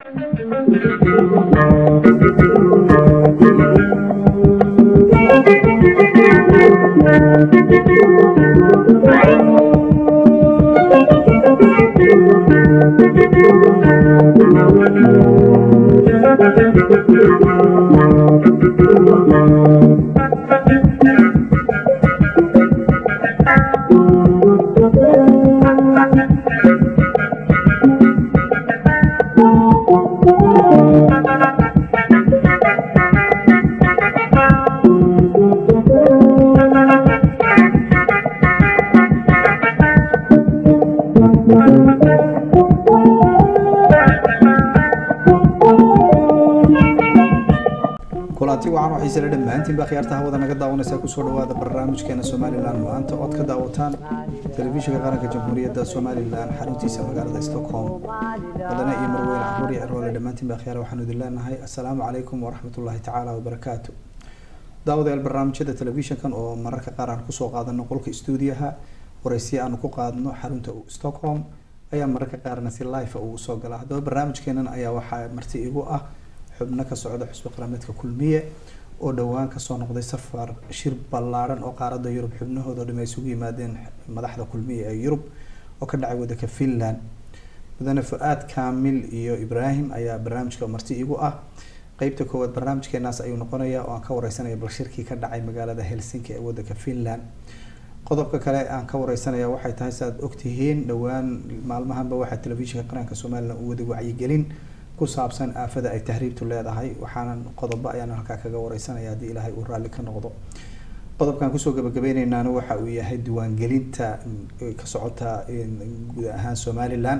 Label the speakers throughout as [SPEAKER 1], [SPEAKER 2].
[SPEAKER 1] kulanti wacan waxay isla dhammaantiinba khiyaarta hawada naga daawanaysaa kusoo dhawaada barnaamijkeena somalilan maanta ood ka daawataan telefishinka qaranka jamhuuriyadda somalilan xaruntiisa magaalada stockholm wadana iyo marweyne caruur iyo cirwale dhammaantiinba khiyaar waxaanu idin leenahay assalaamu calaykum waraxmatullahi tacaala wabarakaatu daawadayaal barnaamijyada telefishinkan oo mararka qaar aan kusoo qaadano qolka stuudiyaha waraysiya aanu ku qaadno xarunta stockholm ayaa mararka qaarna si live ugu soo gala haddaba barnaamijkeenan ayaa waxaa marti igu ah xubno ka socda xusbi qarameedka kulmiye oo dhowaan kasoo noqday safar shir ballaaran oo qaarada yurub xubnahooda dham ay isugu yimaadeen madaxda kulmiye ee yurub oo ka dhacay wadanka finland mudane fu-aad kaamil iyo ibraahim ayaa barnaamijka marti igu ah qeybta koowaad barnaamijkeenaas ayuu noqonaya oo aan ka wareysanaya bal shirkii ka dhacay magaalada helsinki ee wadanka finland qodobka kale aan ka wareysanaya waxay tahay si aad ogtihiin dhowaan maalmahanba waxaa telefishinka qaranka somalilan u wada wacyigelin ku saabsan aafada ay tahriibtu leedahay waxaanan qodobo ayaan halkaa kaga wareysanaya haddii ilaahay uu raalli ka noqdo qodobkan kusoo gabagabeyneynaana waxa uu yahay diiwaangelinta ka socota guud ahaan somalilan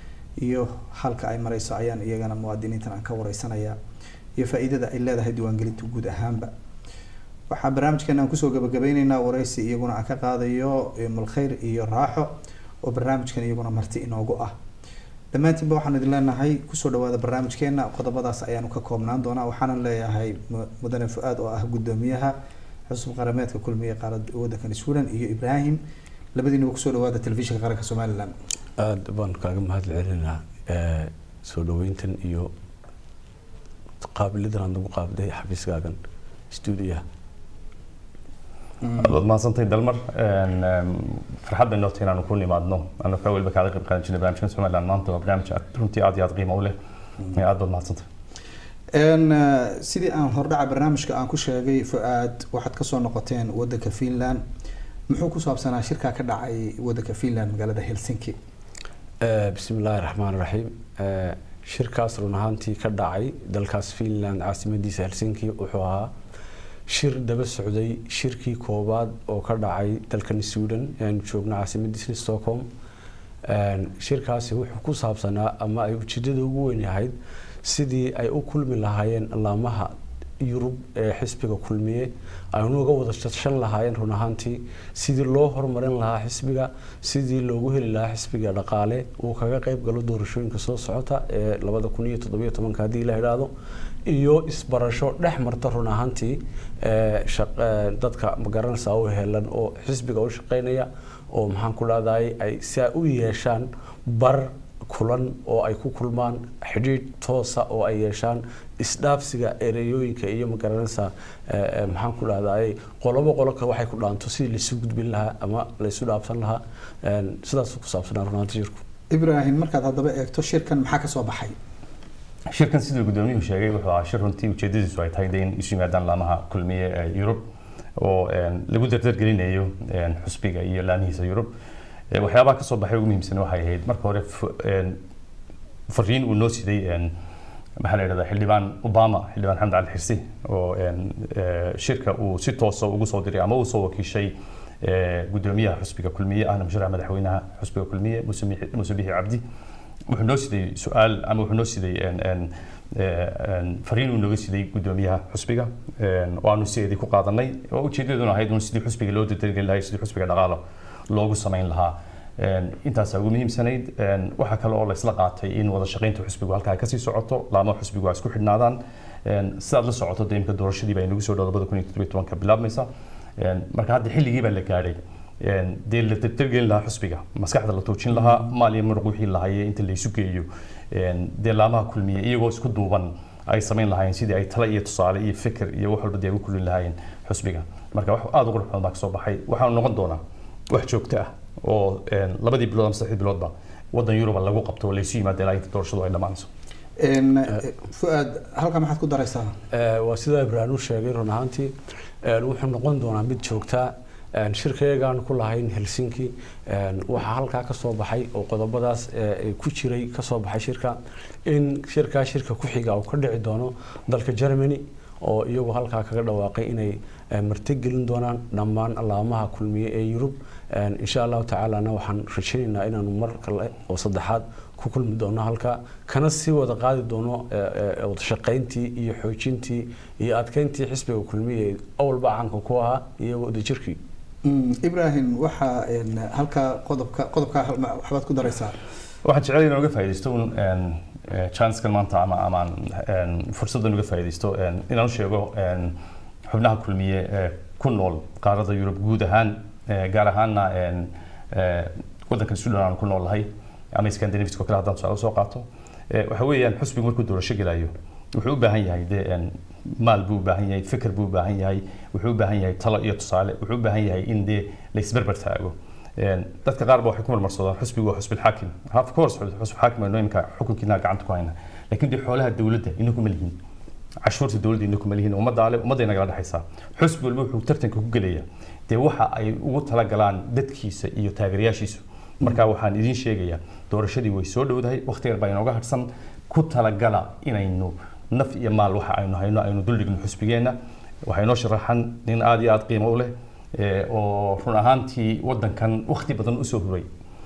[SPEAKER 1] iyo halka ay mareyso ayaan iyagana muwaadiniintan aan ka wareysanaya iyo faa-iidada ay leedahay diiwaangelinta guud ahaanba waxaa barnaamijkeena aan kusoo gabagabeyneynaa wareysi iyaguna aan ka qaadayo mulkhayr iyo raaxo oo barnaamijkan iyaguna marti inoogu ah dhammaantiinba waxaanu idin leenahay kusoo dhawaada barnaamijkeena qodobadaas ayaanu ka koobnaan doonaa waxaanan leeyahay mudane fu-aad oo ah guddoomiyaha xusub qarameedka kulmiye qaarad wadankan sweden iyo ibraahim labadiinuba kusoo dhawaada telefishinka qaranka somalilan
[SPEAKER 2] aada baan kaaga mahad celinaa soo dhaweyntan iyo qaabilidan aad nagu qaabday xafiiskaagan stuudiyaha
[SPEAKER 3] waad mahadsantahay dalmar farxad bay noo tahay inaanu ku nimaadno anu ka weliba kaada qayb qaadan jirnay barnaamijkan somaliland maanta waa barnaamij runtii aad iyo aad qiimo u leh aad baad mahadsantahay
[SPEAKER 1] sidii aan hordhaca barnaamijka aan ku sheegay fu-aad waxaad kasoo noqoteen wadanka finland muxuu ku saabsanaa shirkaa ka dhacay wadanka finland magaalada helsinki
[SPEAKER 2] bismi illaahi raxmaan raxiim shirkaas run ahaantii ka dhacay dalkaas finland caasimadiisa helsinki wuxuu ahaa shir daba socday shirkii koowaad oo ka dhacay dalkan sweden eanu joogno caasimadiisa stockholm shirkaasi wuxuu ku saabsanaa ama ay ujeedada ugu weyn yahayd sidii ay u kulmi lahaayeen allaamaha yurub ee xisbiga kulmiye aynu uga wada tashan lahaayeen run ahaantii sidii loo horumarin lahaa xisbiga sidii loogu heli lahaa xisbiga dhaqaale uu kaga qayb galo doorashooyinka soo socota ee labada kun iyo toddobiyo tobanka haddii la idhaahdo iyo isbarasho dhex marta run ahaantii dadka magaranaysa u helan oo xisbiga u shaqeynaya oo maxaan ku dhahday ay si ay u yeeshaan bar kulan oo ay ku kulmaan xidhiidh toosa oo ay yeeshaan isdhaafsiga ereyooyinka iyo magaranaysa maxaan ku dhahday qolobo qoloka waxay ku dhaanto sidii laisu gudbin lahaa ama laisu dhaafsan lahaa sidaas ku saabsanaa runaanta shirku
[SPEAKER 1] ibraahim markaad haddaba eegto shirkan maxaa kasoo baxay
[SPEAKER 3] shirkan siduu gudoomiyuhu sheegay wuxuu ahaa shir runtii ujeedadiisu ay tahay de in isu yimaadaan laamaha kulmiye ee yurub oo lagu dardargelinayo xusbiga iyo laamihiisa yurub waxyaabaha kasoo baxay ugu muhiimsan waxay ahayd marka hore fariin uu noo siday maxaa la yidhahdaa xildhibaan obama xildhibaan xamed cali xirsi oo shirka uu si toosa ugu soo diray ama uu soo wakiishay gudoomiyaha xusbiga kulmiye ahna musharaxa madaxweynaha xusbiga kulmiye muuse bixi cabdi wuxuu noo siday su-aal ama wuxuu noo siday fariin uu nooga siday gudoomiyaha xusbiga oo aanu sideedii ku qaadanay oo ujeedaduna ahayd un sidii xusbiga loo dardargeli lahay sidii xusbiga dhaqaalo loogu samayn lahaa intaasaa ugu muhiimsanayd waxaa kale oo la isla qaatay in wada shaqaynta xusbigu halkaa kasii socoto laamo xusbigu ay isku xidhnaadaan sidaad la socoto de imka doorashadii baa inagu soo dhow labada kun iyo toddobiyo tobanka bilaabmaysa marka hadda xilligii baa la gaadhay dee la dardargelin lahaa xusbiga maskaxda la tuujin lahaa maal iyo muruq wixii lahaye inta laysu geeyo dee laamaha kulmiye iyagoo isku duuban ay samayn lahaayeen sidii ay tale iyo tusaale iyo fikir iyo wax walba dee ugu kulin lahaayeen xusbiga marka wax aada u qurux badan baa kasoo baxay waxaanu noqon doonaa wax joogto ah oo labadii bilood ama saddexdii biloodba waddan yuruba lagu qabto oo laysu yimaada ilaa inta doorashadu ay dhammaanayso
[SPEAKER 1] fuaad halkaa maxaad ku daraysaa
[SPEAKER 2] waa sidaa ibraahim u sheegay run ahaantii wuxuu noqon doonaa mid joogtaa shirkayagaan ku lahayn helsinki waxaa halkaa ka soo baxay oo qodobadaas ku jiray ka soo baxay shirka in shirkaa shirka ku xiga uu ka dhici doono dalka germany oo iyagu halkaa kaga dhawaaqay inay martigelin doonaan dhammaan laamaha kulmiye ee yurub insha allahu tacaalana waxaan rajaynaynaa inaanu mar kale oo saddexaad ku kulmi doono halkaa kana sii wada qaadi doono wadashaqayntii iyo xoojintii iyo adkeyntii xisbiga kulmiye ee awalba caanka ku ahaa iyo wadajirkii
[SPEAKER 1] ibrahim waxaa halkaa qodobka qodobkaa waxbaad ku daraysaa
[SPEAKER 3] waxaan jecel inaan uga faaidaysto un chancekan maanta ama ama fursaddan uga faaidaysto inaan u sheego xubnaha kulmiye ee ku nool qaarada yurub guud ahaan gaar ahaanna waddankan sudan aan ku nool lahay ama scandinaviska oo kale haddaan tusaale soo qaato waxa weeyaan xusbigu markuu doorasho gelayo wuxuu u baahan yahay dee maal buu u baahan yahay fikir buu u baahan yahay wuxuu u baahan yahay talo iyo tusaale wuxuu u baahan yahay in dee laisberber taago dadka qaar ba waxay ku marmarsadaan xusbigu waa xusbi xaakim of course xusbi xaakim aynu iminka xukunkiina gacanta ku hayna laakiin dee xoolaha dowladda inagu ma lihin cashuurta dowladda inagu ma lihin ummadda ale ummadda inagala dhexaysaa xusbi walba wuxuu tartanka ku gelaya dee waxa ay ugu talagalaan dadkiisa iyo taageerayaashiisu marka waxaan idiin sheegayaa doorashadii way soo dhowdahay waqti yar baa inooga harsan ku talagala inaynu naf iyo maal waxa aynu hayno aynu duldhigno xusbigeenna waxaa inoo sharaxan nin aada iyo aada qiimo u leh oo run ahaantii waddankan waqti badan usoo huray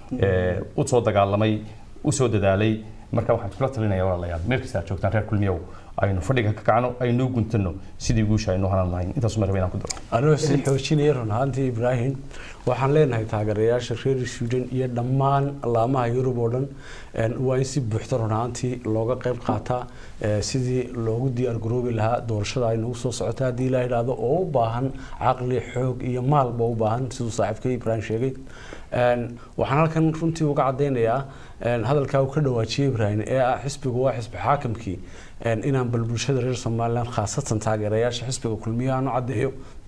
[SPEAKER 3] u soo dagaalamay usoo dadaalay marka waxaan kula talinaya walaalayaal meel kasta aad joogtaan reer kulmiyow aynu fadhiga ka kacno aynu guntano sidii guusha aynu hanan lahayn intaas ma raba inaan ku daro
[SPEAKER 2] anigoo sii xoojinaya run ahaantii ibraahim waxaan leenahay taageerayaasha reer sweden iyo dhammaan laamaha yurub oo dhan waa in si buuxda run ahaantii looga qayb qaataa sidii loogu diyaar garoobi lahaa doorashada ay nagu soo socota haddii la idhaahdo oo u baahan caqli xoog iyo maalba u baahan siduu saaxiibkay ibraahim sheegay waxaan halkan runtii uga cadaynayaa hadalkaa uu ka dhawaajiyey ibraahim ee ah xisbigu waa xisbi xaakimkii inaan bal bulshada reer somaliland khaasatan taageerayaasha xisbiga kulmiye aan u caddeeyo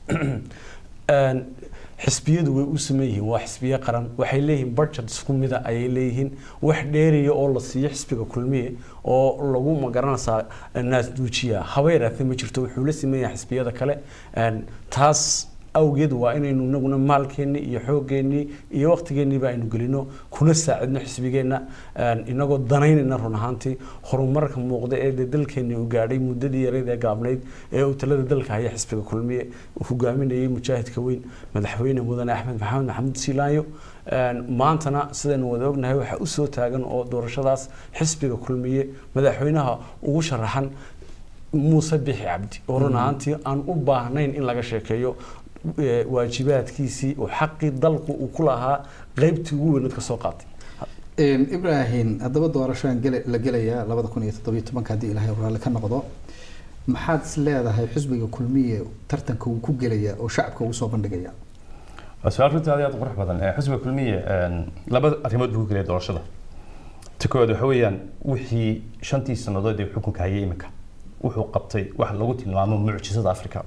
[SPEAKER 2] xisbiyadu way u sameyn yihiin waa xisbiye qaran waxay leeyihiin budget isku mida ayay leeyihiin wax dheeriya oo la siiyo xisbiga kulmiye oo lagu magaranaysaa naasduujiya haba yaraatee ma jirto wuxuu la siman yahay xisbiyada kale taas awgeed waa inaynu inaguna maalkeennii iyo xooggeenii iyo waqtigeenniiba aynu gelino kuna saacidno xisbigeenna inagoo danaynayna run ahaantii horumarka muuqda ee dee dalkeennii uu gaadhay muddadii yareyd ee gaabnayd ee uu talada dalka haya xisbiga kulmiye uu hogaaminayay mujaahidka weyn madaxweyne mudane axmed maxamed maxamuud siilaanyo maantana sidaynu wada ognahay waxaa usoo taagan oo doorashadaas xisbiga kulmiye madaxweynaha ugu sharaxan muuse bixi cabdi oo run ahaantii aan u baahnayn in laga sheekeeyo waajibaadkiisii oo xaqii dalku uu ku lahaa qeybtii ugu weyneed ka soo qaatay
[SPEAKER 1] ibrahim haddaba doorashaan la gelayaa labada kun iyo toddobiyo tobanka haddii ilaahay raalli ka noqdo maxaad is leedahay xisbiga kulmiye tartanka uu ku gelaya oo shacabka ugu soo bandhigaya
[SPEAKER 3] waa su-aal runtii aad iyo aad u qurux badan xisbiga kulmiye laba arrimood buu ku gelaya doorashada ta koowaad waxa weeyaan wixii shantii sannadood ee xukunka hayay iminka wuxuu qabtay wax lagu tilmaamo mucjisada africa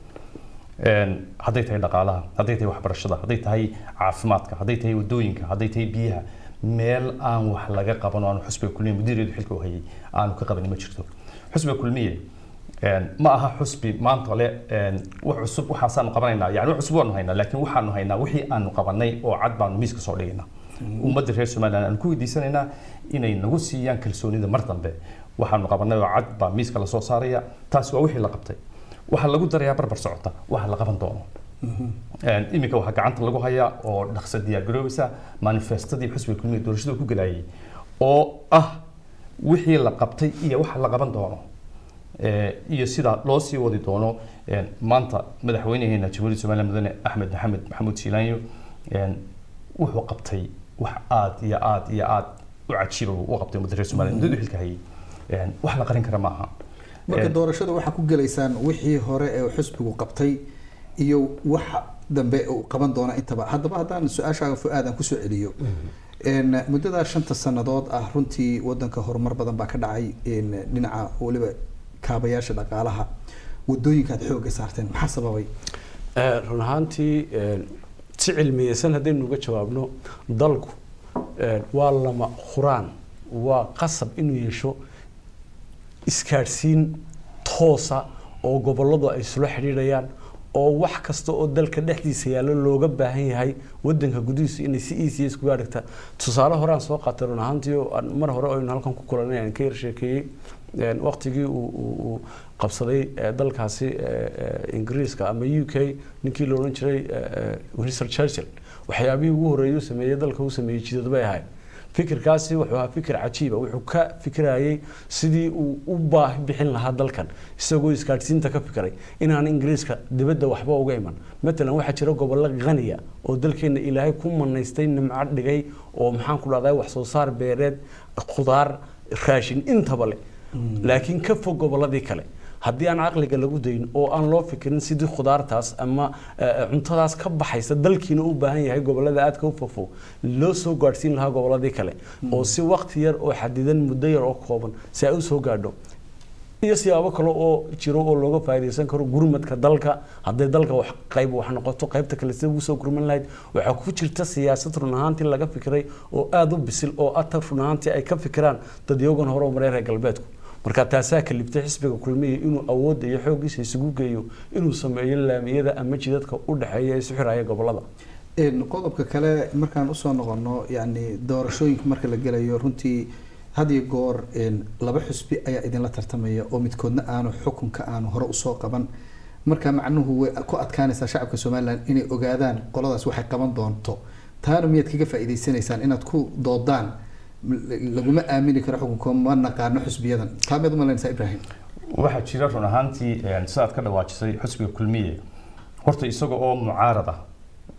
[SPEAKER 3] hadday tahay dhaqaalaha hadday tahay waxbarashada hadday tahay caafimaadka hadday tahay wadooyinka hadday tahay biyaha meel aan wax laga qaban oo aanu xusbiga kulmiye mudiireedu xilka u hayay aanu ka qabanin ma jirto xusbiga kulmiye ma aha xusbi maanta le wax cusub waxaasaanu qabanaynaa yani wax cusub waanu haynaa laakiin waxaanu haynaa wixii aanu qabanay oo cad baanu miiska soo dhigaynaa ummadda reer somaliland aanu ku weydiisanaynaa inay nagu siiyaan kalsoonida mar dambe waxaanu qabanay oo cad baa miiska lasoo saaraya taasi waa wixii la qabtay waxaa lagu darayaa barbar socota waxa la qaban doono iminka waxaa gacanta lagu hayaa oo dhaqso diyaar garoobaysa manifestadii xusbiga kulmiga doorashada ku galayay oo ah wixii la qabtay iyo waxa la qaban doono iyo sida loo sii wadi doono maanta madaxweynaheena jamhuuriyadda somaliland mudane axmed maxamed maxamuud siilaanyo wuxuu qabtay wax aad iyo aad iyo aad u cajiiba u qabtay ummadda reer somaliland muddadu xilka hayay wax la qarin kara maaha
[SPEAKER 1] marka doorashada waxaa ku gelaysaan wixii hore ee xusbigu qabtay iyo waxa dambe uu qaban doona intaba haddaba haddaan su-aashaaga fu-aad aan kusoo celiyo Een, muddadaa shanta sannadood ah runtii wadanka horumar badan baa ka dhacay een, dhinaca weliba kaabayaasha dhaqaalaha wadooyinkaad xooga saarteen maxaa sababay
[SPEAKER 2] Eh, run ahaantii eh, si cilmiyeysan haddaynu uga jawaabno dalku eh, waa lama huraan waa qasab inuu yeesho iskaadhsiin toosa oo gobolladu ay isula xidhiidhayaan oo wax kasta oo dalka dhexdiisa yaallo looga baahan yahay wadanka gudihiisu inay si easy iskuga adhigta tusaale hore aan soo qaatay run ahaantii oo aan mar hore aynu halkan ku kulanay aan ka yar sheekeeyey een, waqtigii uu- uu uu qabsaday eh, dalkaasi eh, eh, ingiriiska ama u k ninkii la odhan jiray eh, eh, winston churchill waxyaabihii ugu horreeyay uu sameeyey dalka uu sameeyey jidad bay ahayd fikirkaasi wuxuu ahaa fikir cajiiba wuxuu ka fikirayay sidii uu u baahi bixin lahaa dalkan isagoo isgaadhsiinta ka fikiray inaan ingiriiska dibadda waxba uga iman matalan waxaa jira gobollo qaniya oo dalkeena ilaahay ku manaystay nimco dhigay oo maxaan ku dhahday wax soo saar beereed khudaar raashin intaba leh laakiin ka fog gobolladii kale haddii aan caqliga lagu dayin oo aan loo fikirin sidii khudaartaas ama eh, cuntadaas ka baxaysa dalkiina u baahan yahay gobollada aadka u fogfog loo soo gaadhsiin lahaa gobolladii kale oo si waqti yar oo xadidan muddo yar oo kooban si ay u soo gaadho iyo siyaabo kale oo jiro oo looga faa'iidaysan karo gurmadka dalka hadday dalka wax qayb wax noqoto qaybta kale sida ugu soo gurman lahayd waxaa ku jirta siyaasad run ahaantii laga fikiray oo aada u bisil oo atar run ahaantii ay ka fikiraan dadyogan hore oo mareer reer galbeedku marka taasaa kalibtay xisbiga kulmiya inuu awoodda iyo xooggiisa isugu geeyo inuu sameeyo laamiyada ama jidadka u dhexeeya ee isu xiraya gobollada
[SPEAKER 1] Een, qodobka kale markaan usoo noqono yani doorashooyinka marka la gelayo runtii had iyo goor een, laba xusbi ayaa idinla tartamaya oo midkoodna aanu xukunka aanu hore usoo qaban marka macnuhu way ku adkaanaysaa shacabka somalilan inay ogaadaan qoladaas waxay qaban doonto taana miyaad kaga faa'iidaysanaysaan inaad ku doodaan M- laguma aamini karo xukunka ma naqaano xusbiyadan taa miyaad umalaynaysaa ibrahim
[SPEAKER 3] waxaa jira run ahaantii een, sidaad ka dhawaajisay xusbiga kulmiye horta isaga oo mucaarad ah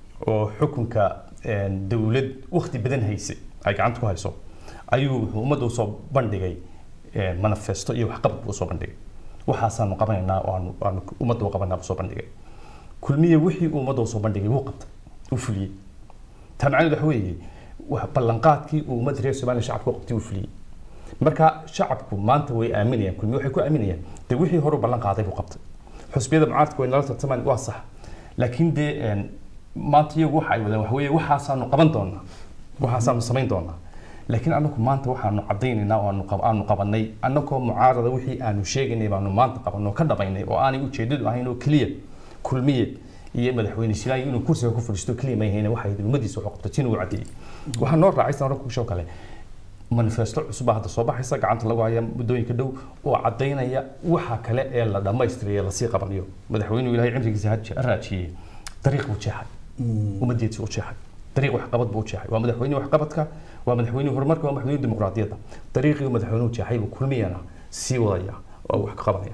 [SPEAKER 3] oo xukunka een, dowlad waqti badan haysay ay gacanta ku hayso ayuu wuxuu ummadda usoo bandhigay een, manifesto iyo waxqabad buu usoo bandhigay waxaasaanu qabanaynaa oo aanu- aanu ummadda u qabanaa usoo bandhigay kulmiye wixii uu ummadda usoo bandhigay wuu qabtay uu fuliyey taa macnaheedu waxa weeye wax ballanqaadkii uu ummadda reer somaliya shacabka u qabtay uu fuliyey marka shacabku maanta way aaminayaan kulmiye waxay ku aaminayaan dee wixii hore u ballan qaaday buu qabtay xusbiyada mucaaradka way nala tartamaan waa sax laakiin dee een, maanta iyagu waxa ay wadaan waxa weeye waxaasaanu qaban doonaa waxaasaanu samayn doonaa laakiin anagu maanta waxaanu cadaynaynaa oo aanu qab- aanu qabanay annagoo mucaarada wixii aanu sheegaynay baanu maanta qabanay oo ka dhabaynay oo aanay ujeedadu ahayn oo keliya kulmiye iyo madaxweyne silaayi inuu kursiga ku fadhiisto keliya ma ahayn waxay ummadiisa wuxuu qabtay tin uu cadeeyey waxaa noo raacay sanad kushoo kale manifesto cusub baa hadda soo baxaysa gacanta lagu haya muddooyinka dhow oo cadaynaya waxa kale ee la dhammaystirayo lasii qabanayo madaxweynuhu ilaahay cimrigiisa ha ha raajiyey dariiq buu jeexay ummadiisa u jeexay dariiq waxqabad buu u jeexay waa madaxweyne waxqabadka waa madaxweyne horumarka waa madaxweyne dimuqraadiyadda dariiqii uu madaxweynuhu jeexay buu kulmiyana sii wadaya oo wax ka qabanaya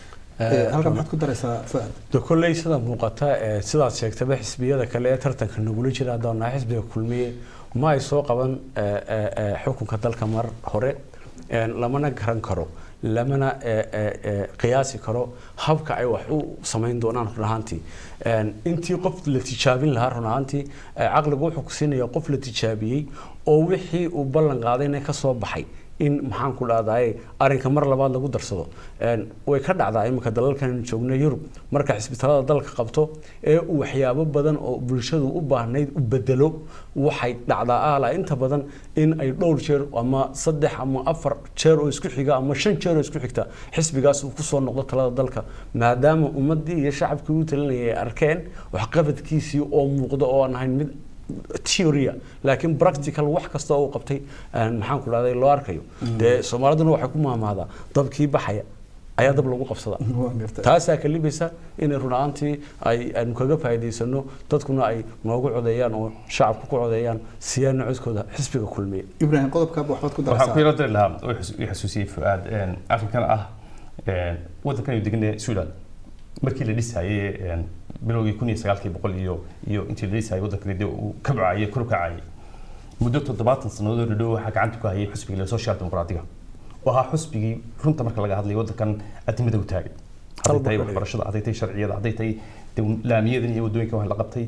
[SPEAKER 1] Ee, halkan maxaad ku daraysaa fuad
[SPEAKER 2] de kolley sida muuqata ee sidaad sheegtaba xisbiyada kale ee tartanka nagula jira haddaan nahay xisbiga kulmiye ma ay soo qaban ee, ee, ee, xukunka dalka mar hore een, lamana garan karo lamana ee, ee, ee, qiyaasi karo habka ay wax u samayn doonaan run ahaantii Een, intii qof la tijaabin lahaa run ahaantii ee, caqligu wuxuu ku siinaya qof la tijaabiyey oo wixii uu ballan qaadayna ka soo baxay in maxaan ku dhahdaye arrinka mar labaad lagu darsado Een, way ka dhacdaa iminka dalalkan joogna yurub marka xisbitaalada dalka qabto ee uu waxyaabo badan oo bulshadu u baahnayd u bedelo waxay dhacdaa ahla inta badan in ay dhowr jeer ama saddex ama afar jeer oo isku xiga ama shan jeer oo isku xigta xisbigaas uu kusoo noqdo talada dalka maadaama ummadii iyo shacabkii u talinayay ay arkeen waxqabadkiisii oo muuqda oo aan ahayn mid theoria laakiin practical wax kasta oo uu qabtay een, maxaan ku dhahday loo arkayo dee soomaaliduna waxay ku maamaadaa dabkii baxaya ayaa dab lagu qabsada
[SPEAKER 1] waan gartay
[SPEAKER 2] taasaa kalibaysa inay run ahaantii ay aynu kaga faa'iidaysano dadkuna ay noogu codeeyaan oo shacabku ku codeeyaan siyaana codkooda xisbiga kulmiye
[SPEAKER 1] ibrahim qodobkaaba waxbaad ku
[SPEAKER 3] waxaan ku
[SPEAKER 1] daraysaa
[SPEAKER 3] yaro dari lahaa oo xus- i xasuusiyey fuaad een, arrinkan ah een, waddankan aynu deganay sudan markii la dhisayey een, bilowgii kun iyo sagaalkii boqol iyo iyo intii la dhisayey waddankani dee uu kabcayey kor u kacayey muddo toddobaatan sannadood oo dhow waxaa gacanta ku hayay xusbiga la social dimuqraadiga oo ahaa xusbigii runta marka laga hadlayo waddankan adimada u taagay hadday tahay
[SPEAKER 2] Qalbi
[SPEAKER 3] waxbarashada hadday tahay sharciyada hadday tahay dee laamiyadan iyo waddooyinkan wax la qabtay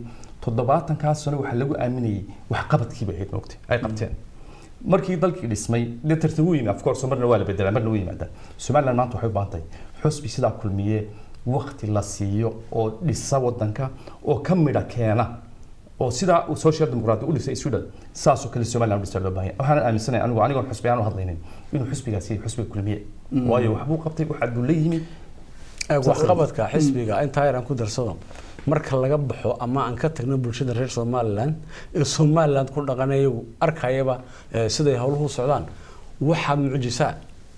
[SPEAKER 3] toddobaatankaas sano waxaa lagu aaminayay waxqabadkiiba ahayd moogtay ay qabteen markii dalkii dhismay dee tartan wuu yimi of course marna waa la bedelaa marna wuu yimaadaan somaliland maanta waxay u baahan tahay xusbi sidaa kulmiye wakti la siiyo oo dhisa wadanka oo ka midha keena oo sidaa uu social democratic u dhisay sweden saasoo kale somaliland u dhisa loo baahan yahay waxaan aaminsanahay anigu anigoon xusbi aan u hadlaynin inuu xusbigaasi yahay xusbiga kulmiye waayo waxbuu qabtay waxaa buu la yimi
[SPEAKER 2] waxqabadka xisbiga intaa yaraan ku darsado marka laga baxo ama aan ka tagno bulshada reer somaliland ee somaliland ku dhaqanay iyagu arkayaba eh, siday howluhu socdaan waxaa mucjisaa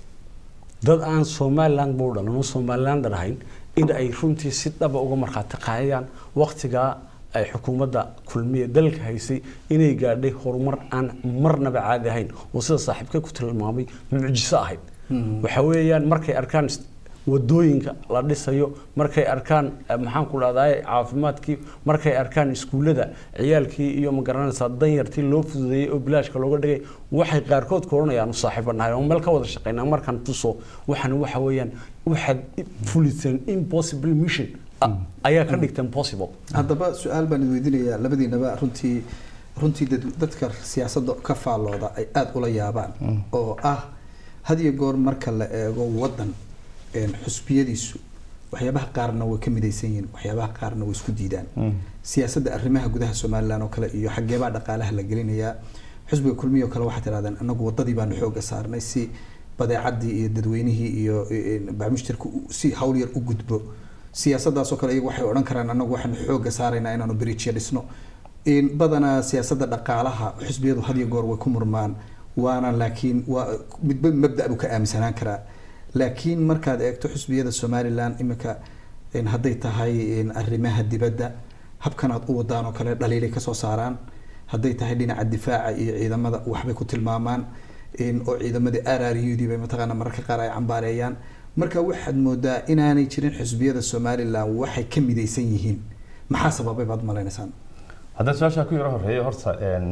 [SPEAKER 2] dad aan somaliland buu dhalan oo somaliland ahayn in ay runtii si dhaba uga markhaati qaadayaan waqtigaa ay xukuumadda kulmiye dalka haysay inay gaadhay horumar aan marnaba caadi ahayn oo sida saaxiibka ku tilmaamay mucjiso ahayd waxa weeyaan markay arkaan wadooyinka la dhisayo markay arkaan eh, maxaan ku dhahdaa caafimaadkii markay arkaan iskuullada ciyaalkii iyo magaranaysaa danyartii loo fududeeyey oo bilaashka looga dhigay waxay qaarkood ku odhanayaan saaxiiba nahay oo meel ka wada shaqeynaa markaan tuso waxan waxa weeyaan waxaad fuliseen impossible mission ah, ayaa ka dhigteen possible
[SPEAKER 1] haddaba su-aal baan idweydiinayaa labadiinaba runtii runtii dad- dadka siyaasadda ka faallooda ay aada ula yaabaan oo ah had iyo goor marka la eego wadan een, xusbiyadiisu waxyaabaha qaarna way ka midaysan yihiin waxyaabaha qaarna way isku diidaan siyaasadda arrimaha gudaha somaliland oo kale iyo xageebaa dhaqaalaha la gelinayaa xusbiga kulmiya oo kale waxaa tirahdeen anagu wadadii baanu xooga saarnay si badeecadii iyo dadweynihii iyo een, bacmushtarka u- si hawl yar u gudbo siyaasadaasoo kale iyagu waxay odhan karaan anagu waxaanu xooga saaraynaa inaanu bridge dhisno in badanaa siyaasadda dhaqaalaha xusbiyadu had iyo goor way ku murmaan waana laakiin waa midba mabda buu ka aaminsanaan karaa laakiin markaad eegto xusbiyada somaliland imika in hadday tahay in arrimaha dibadda habkan aad u wadaan oo kale dhaliilay kasoo saaraan hadday tahay dhinaca difaaca iyo ciidamada waxbay ku tilmaamaan in oo ciidamadii rrud bay mataqaana mararka qaar ay cambaareeyaan marka waxaad moodaa inaanay jirin xusbiyada somaliland waxay ka midaysan yihiin maxaa sababay baad malaynaysaan
[SPEAKER 3] haddaan su-aashaa ku yaro horeeyo horta een,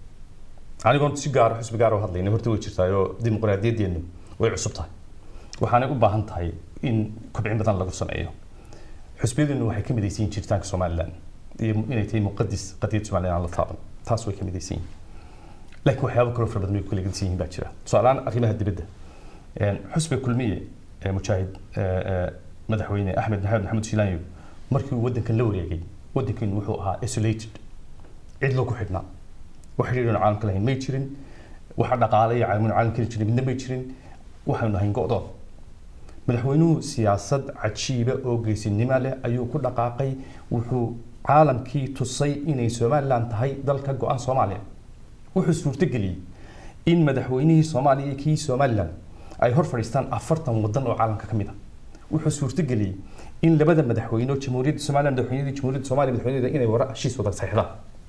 [SPEAKER 3] anigoon si gaara xusbi gaara u hadlayna horta way jirtaayoo dimuqraadiyadeenu way cusub tahay waxaanay u baahan tahay in kobcin badan lagu sameeyo xusbiyadeenu waxay ka midaysan yihiin jiritaanka somaliland iyo inay tahay muqadis qadiyad somaliland aan la taaban taas way ka midaysan yihiin laakiin waxyaabo kaloo fara badan way ku kala gedsan yihiin baa jira tusaalehaan arrimaha dibadda een, xusbiga kulmiye ee mujaahid ee, ee, madaxweyne axmed maxamed maxamed shiilaanyo markii uu waddankan la wareegay waddankeenu wuxuu ahaa isolated cid loo ku xidhnaa wax xidhiidhan caalamka lahayn may jirin waxa dhaqaale iyo caalamuna caalam keli jirin midna may jirin waxaynu nahayn go'doon madaxweynuhu siyaasad cajiiba oo geesinimo leh ayuu ku dhaqaaqay wuxuu caalamkii tusay inay somaliland tahay dalka go-aan soomaaliya wuxuu suurtageliyey in madaxweynihii soomaaliya iyo kii somaliland ay hor fadhiistaan afartan wadan oo caalamka ka mid ah wuxuu suurtageliyey in labada madaxweyne oo jamhuuriyadda somaliland madaxweynadii jamhuuriyadda soomaaliya madaxweynadeeda inay wara heshiis wada saxiixdaan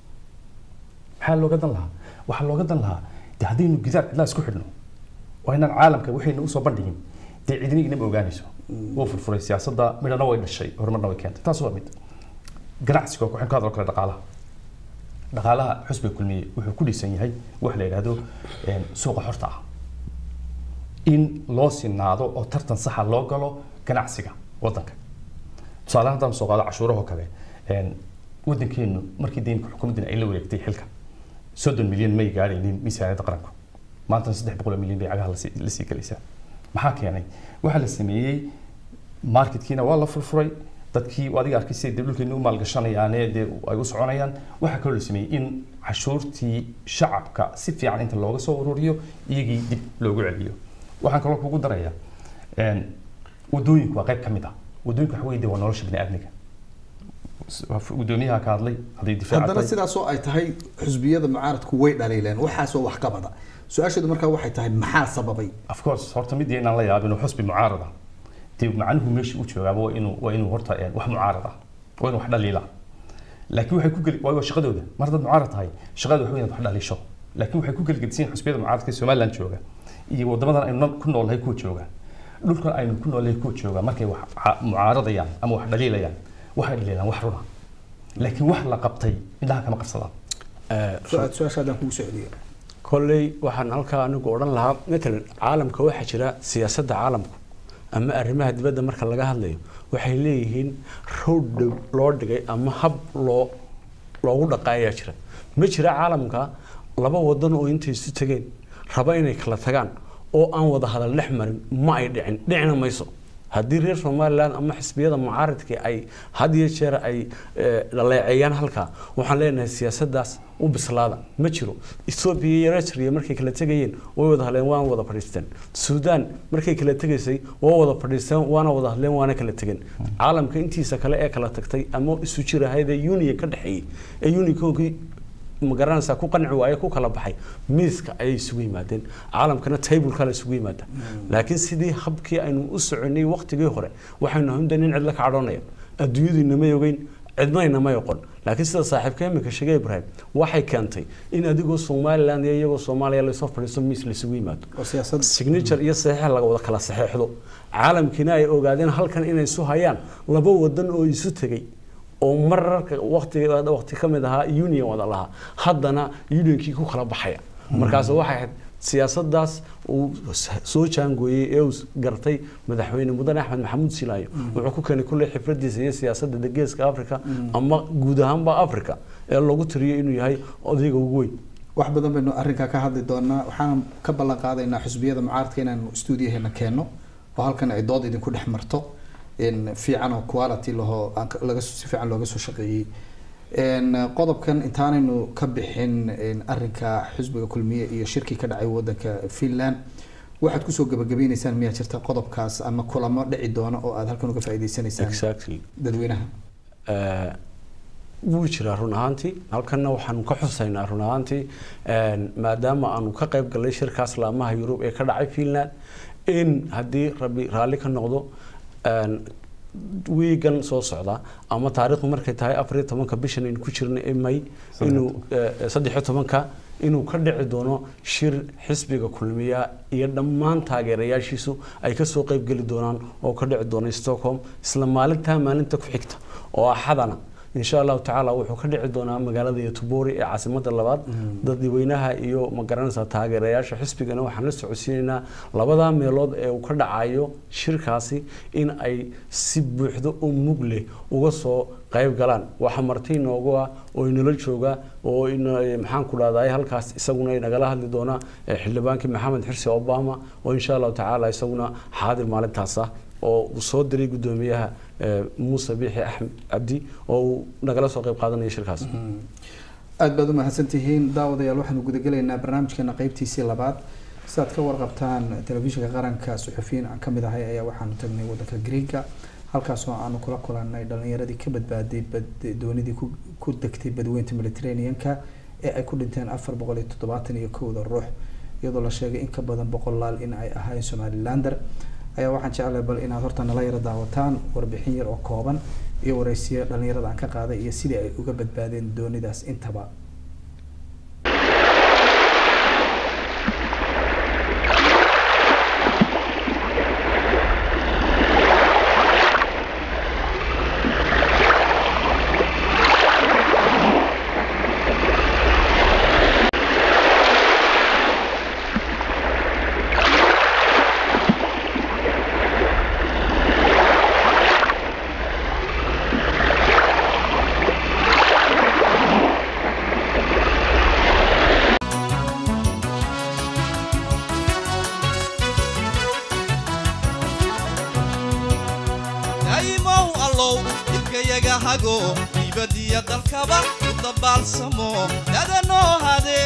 [SPEAKER 3] maxaa looga dan lahaa waxaa looga dan lahaa de haddaynu gidaar cidlaa isku xidhno waa inaan caalamka waxayna usoo bandhigin dee cidina inama ogaanayso wuu furfuray siyaasadda midhana way dhashay horumarna way keentay taas waa mid ganacsiga waxaan ka hadlo kale dhaqaalaha dhaqaalaha xusbiga kulmiye wuxuu ku dhisan yahay wax la yidhaahdo een, suuqa xorta ah in loo sinaado oo tartan saxa loo galo ganacsiga wadanka tusaale ahaan haddaan soo qaado cashuurahoo kale een, wadankeenu markii deynka xukuumaddina ay la wareegtay xilka soddon milyan may gaadhaynin miisaaniyadda qaranku maantana saddex boqol oo milyan bay cagaha lasii lasii gelaysaa maxaa keenay waxaa la sameeyey marketkiina waa la furfuray dadkii adiga arkay siday dee dhulkeenu u maalgashanayaane dee ay u soconayaan waxaa kaloo la sameeyey in cashuurtii shacabka si fiican inta looga soo ururiyo iyagii dib loogu celiyo waxaan kaloo kugu darayaa een, wadooyinku waa qayb ka mid ah wadooyinku waxa weye dee waa nolosha bini aadmiga gudoomiyaha ka hadlay hadday difaac
[SPEAKER 1] haddana
[SPEAKER 3] tahay
[SPEAKER 1] sidaasoo ay tahay xusbiyada mucaaradku way dhaliileen waxaasoo waxqabada su-aasheedu markaa waxay tahay maxaa sababay
[SPEAKER 3] of course horta mid inaan la yaabin oo xusbi mucaarada dee macnuhu meesha u joogaaba waa inuu waa inuu horta een, wax mucaarad ah waa inuu wax dhaliila laakiin waxay ku geli waa waa shaqadooda mar haddaad mucaarad tahay shaqada waxa weyn inaad wax dhaliisho laakiin waxay ku gelgedsiin xusbiyada mucaaradka ee somaliland jooga iyo wadamadan aynu ku noolnahay kuwa jooga dhulkan aynu ku noolnahay kuwa jooga markay wax ca- mucaaradayaan ama wax dhaliilayaan waxay dhaliilaan wax runa laakiin wax la qabtay indhaha kama qabsadaan
[SPEAKER 2] Eh,
[SPEAKER 1] su-aal su-aasha haddaan kugu soo celiyo
[SPEAKER 2] kolley waxaan halkaa anigu odhan lahaa matalan caalamka waxaa jira siyaasadda caalamku ama arrimaha dibadda marka laga hadlayo waxay leeyihiin road dhow loo dhigay ama hab loo loogu dhaqaayaa jira ma jira caalamka laba wadan oo intay isu tegeen raba inay kala tagaan oo aan wada hadal dhex marin ma ay dhicin dhicina mayso haddii reer somalilan ama xisbiyada mucaaridka ay had iyo jeer ay dhaleeceeyaan halkaa waxaan leenahay siyaasadaas u bislaada ma jiro ethoobia iyo eritrea markay kala tegayeen way wada hadleen waana wada fadhiisteen suudaan markay kala tegaysay waa wada fadhiisteen waana wada hadleen waana kala tegeen caalamka intiisa kale ee kala tagtay ama isu jir ahayd ee union ka dhexeeyey ee unionkoogii magaranaysaa ku qanci waaye ku kala baxay miiska ayay isugu yimaadeen caalamkana tableka la isugu yimaada laakiin sidii habkii aynu u soconay waqtigii hore waxaynu ahundan in cidla ka cadhoonaya adduunyadu inamay ogeyn cidna inamay oqon laakiin sida saaxiibka imika sheegay ibrahim waxay keentay in adigoo somaliland iyo iyagoo soomaaliya lasoo fadhiisto miis laisugu yimaado signature iyo saxiix laga wada kala saxeexdo caalamkiina ay ogaadeen halkan inay isu hayaan laba wadan oo isu tegay oo mararka waqtiga waqti ka mid ahaa union wada lahaa haddana unionkii ku kala baxaya markaas waxay ahayd siyaasadaas uu soo jaangooyey ee uu gartay madaxweyne mudane axmed maxamuud silaayo wuxuu ku keenay kulley xifradiisa iyo siyaasadda geeska africa ama guud ahaanba africa ee lagu tiriyo inuu yahay odayga ugu weyn
[SPEAKER 1] wax badan baynu arrinkaa ka hadli doonaa waxaan ka ballan qaadaynaa xusbiyada mucaaradka inaanu stuudiyaheena keenno oo halkan ay dood idinku dhex marto fiican oo quality lahoo laga si fiican looga soo shaqeeyey qodobkan intaanaynu ka bixin arrinka xisbiga kulmiye iyo shirkii ka dhacay wadanka finland waxaad kusoo gabagabaynaysaan miyaa jirta qodobkaas ama kulamo dhici doona oo aad halkan uga faa'iideysanaysaan dadweynaha
[SPEAKER 2] wuu jiraa run ahaantii halkanna waxaanu ka xusaynaa run ahaantii maadaama aanu ka qayb galnay shirkaas laamaha yurub ee ka dhacay finland in haddii rabbi raalli ka noqdo wiigan soo socda ama taariikhdu markay tahay afar iyo tobanka bishan aynu ku jirna ee may inuu saddex iyo tobanka inuu ka dhici doono shir xisbiga kulmiya iyo dhammaan taageerayaashiisu ay kasoo qeybgeli doonaan oo ka dhici doona stockholm isla maalintaa maalinta ku xigta oo axadana insha allahu tacaala wuxuu ka dhici doonaa magaalada yotubori ee caasimada labaad dadweynaha iyo magaranaysa taageerayaasha xisbigana waxaan la socodsiinaynaa labadaa meelood ee uu ka dhacayo shirkaasi in ay si buuxdo oo mug leh uga soo qayb galaan waxa marti inoogu ah oo inala jooga oo maxaan ku dhahday halkaas isaguna nagala hadli doona xildhibaankii maxamed xirsi obama oo insha allahu tacaala isaguna xaadir maalintaas ah oo uu soo diray guddoomiyaha muuse biixi axmed cabdi oo uu nagala soo qayb qaadanaya shirkaas
[SPEAKER 1] aada baad u mahadsantihiin daawadayaal waxaanu gudagelaynaa barnaamijkeena qeybtiisii labaad sidaad ka warqabtaan telefishinka qaranka suxufiyiin aan kamid ahay ayaa waxaanu tagnay wadanka greega halkaasoo aanu kula kulanay dhalinyaradii ka badbaaday doonidii ku degtay badweynta mediterranean-ka ee ay ku dhinteen afar boqol iyo toddobaatan iyo kowda ruux iyadoo la sheegay in ka badan boqol laal in ay ahayn somalilander ayaa waxaan jeclahay bal inaad horta nala yaro daawataan warbixin yar oo kooban iyo wareysiyo dhalinyarada aan ka qaaday iyo sidii ay uga badbaadeen doonidaas intaba
[SPEAKER 4] dibadiya dalkaba u dabaalsamo dadanoo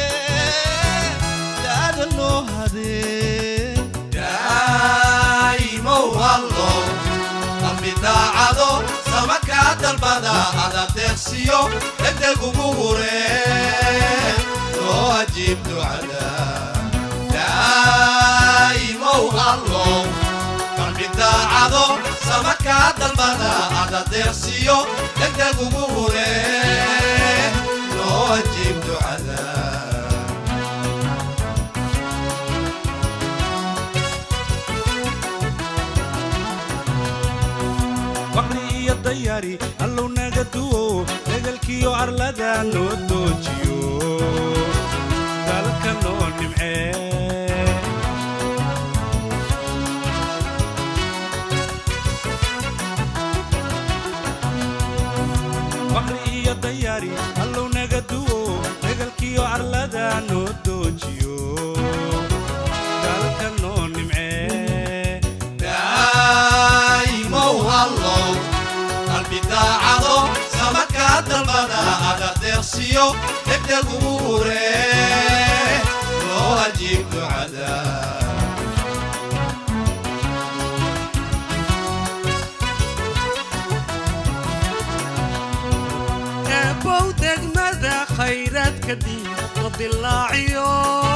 [SPEAKER 4] haddaa'imow hallow qalbi daacado samakaa dalbada adadeeqsiyo degdeg ugu huree loo ajiib ducada daa'imow hallow daacado samakaa dalbada adadeeqsiyo degdeg ugu huree loo ajiib ducada
[SPEAKER 5] waqli iyo dayari allow naga duwo degalkiyo arlada noo doojiyo dalka noo nimcee waqli iyo dayari allow
[SPEAKER 4] deeqsiyo degdeg ugu hure loo ajiib ducada
[SPEAKER 5] eebow degmada khayraadka diinta dilaaciyo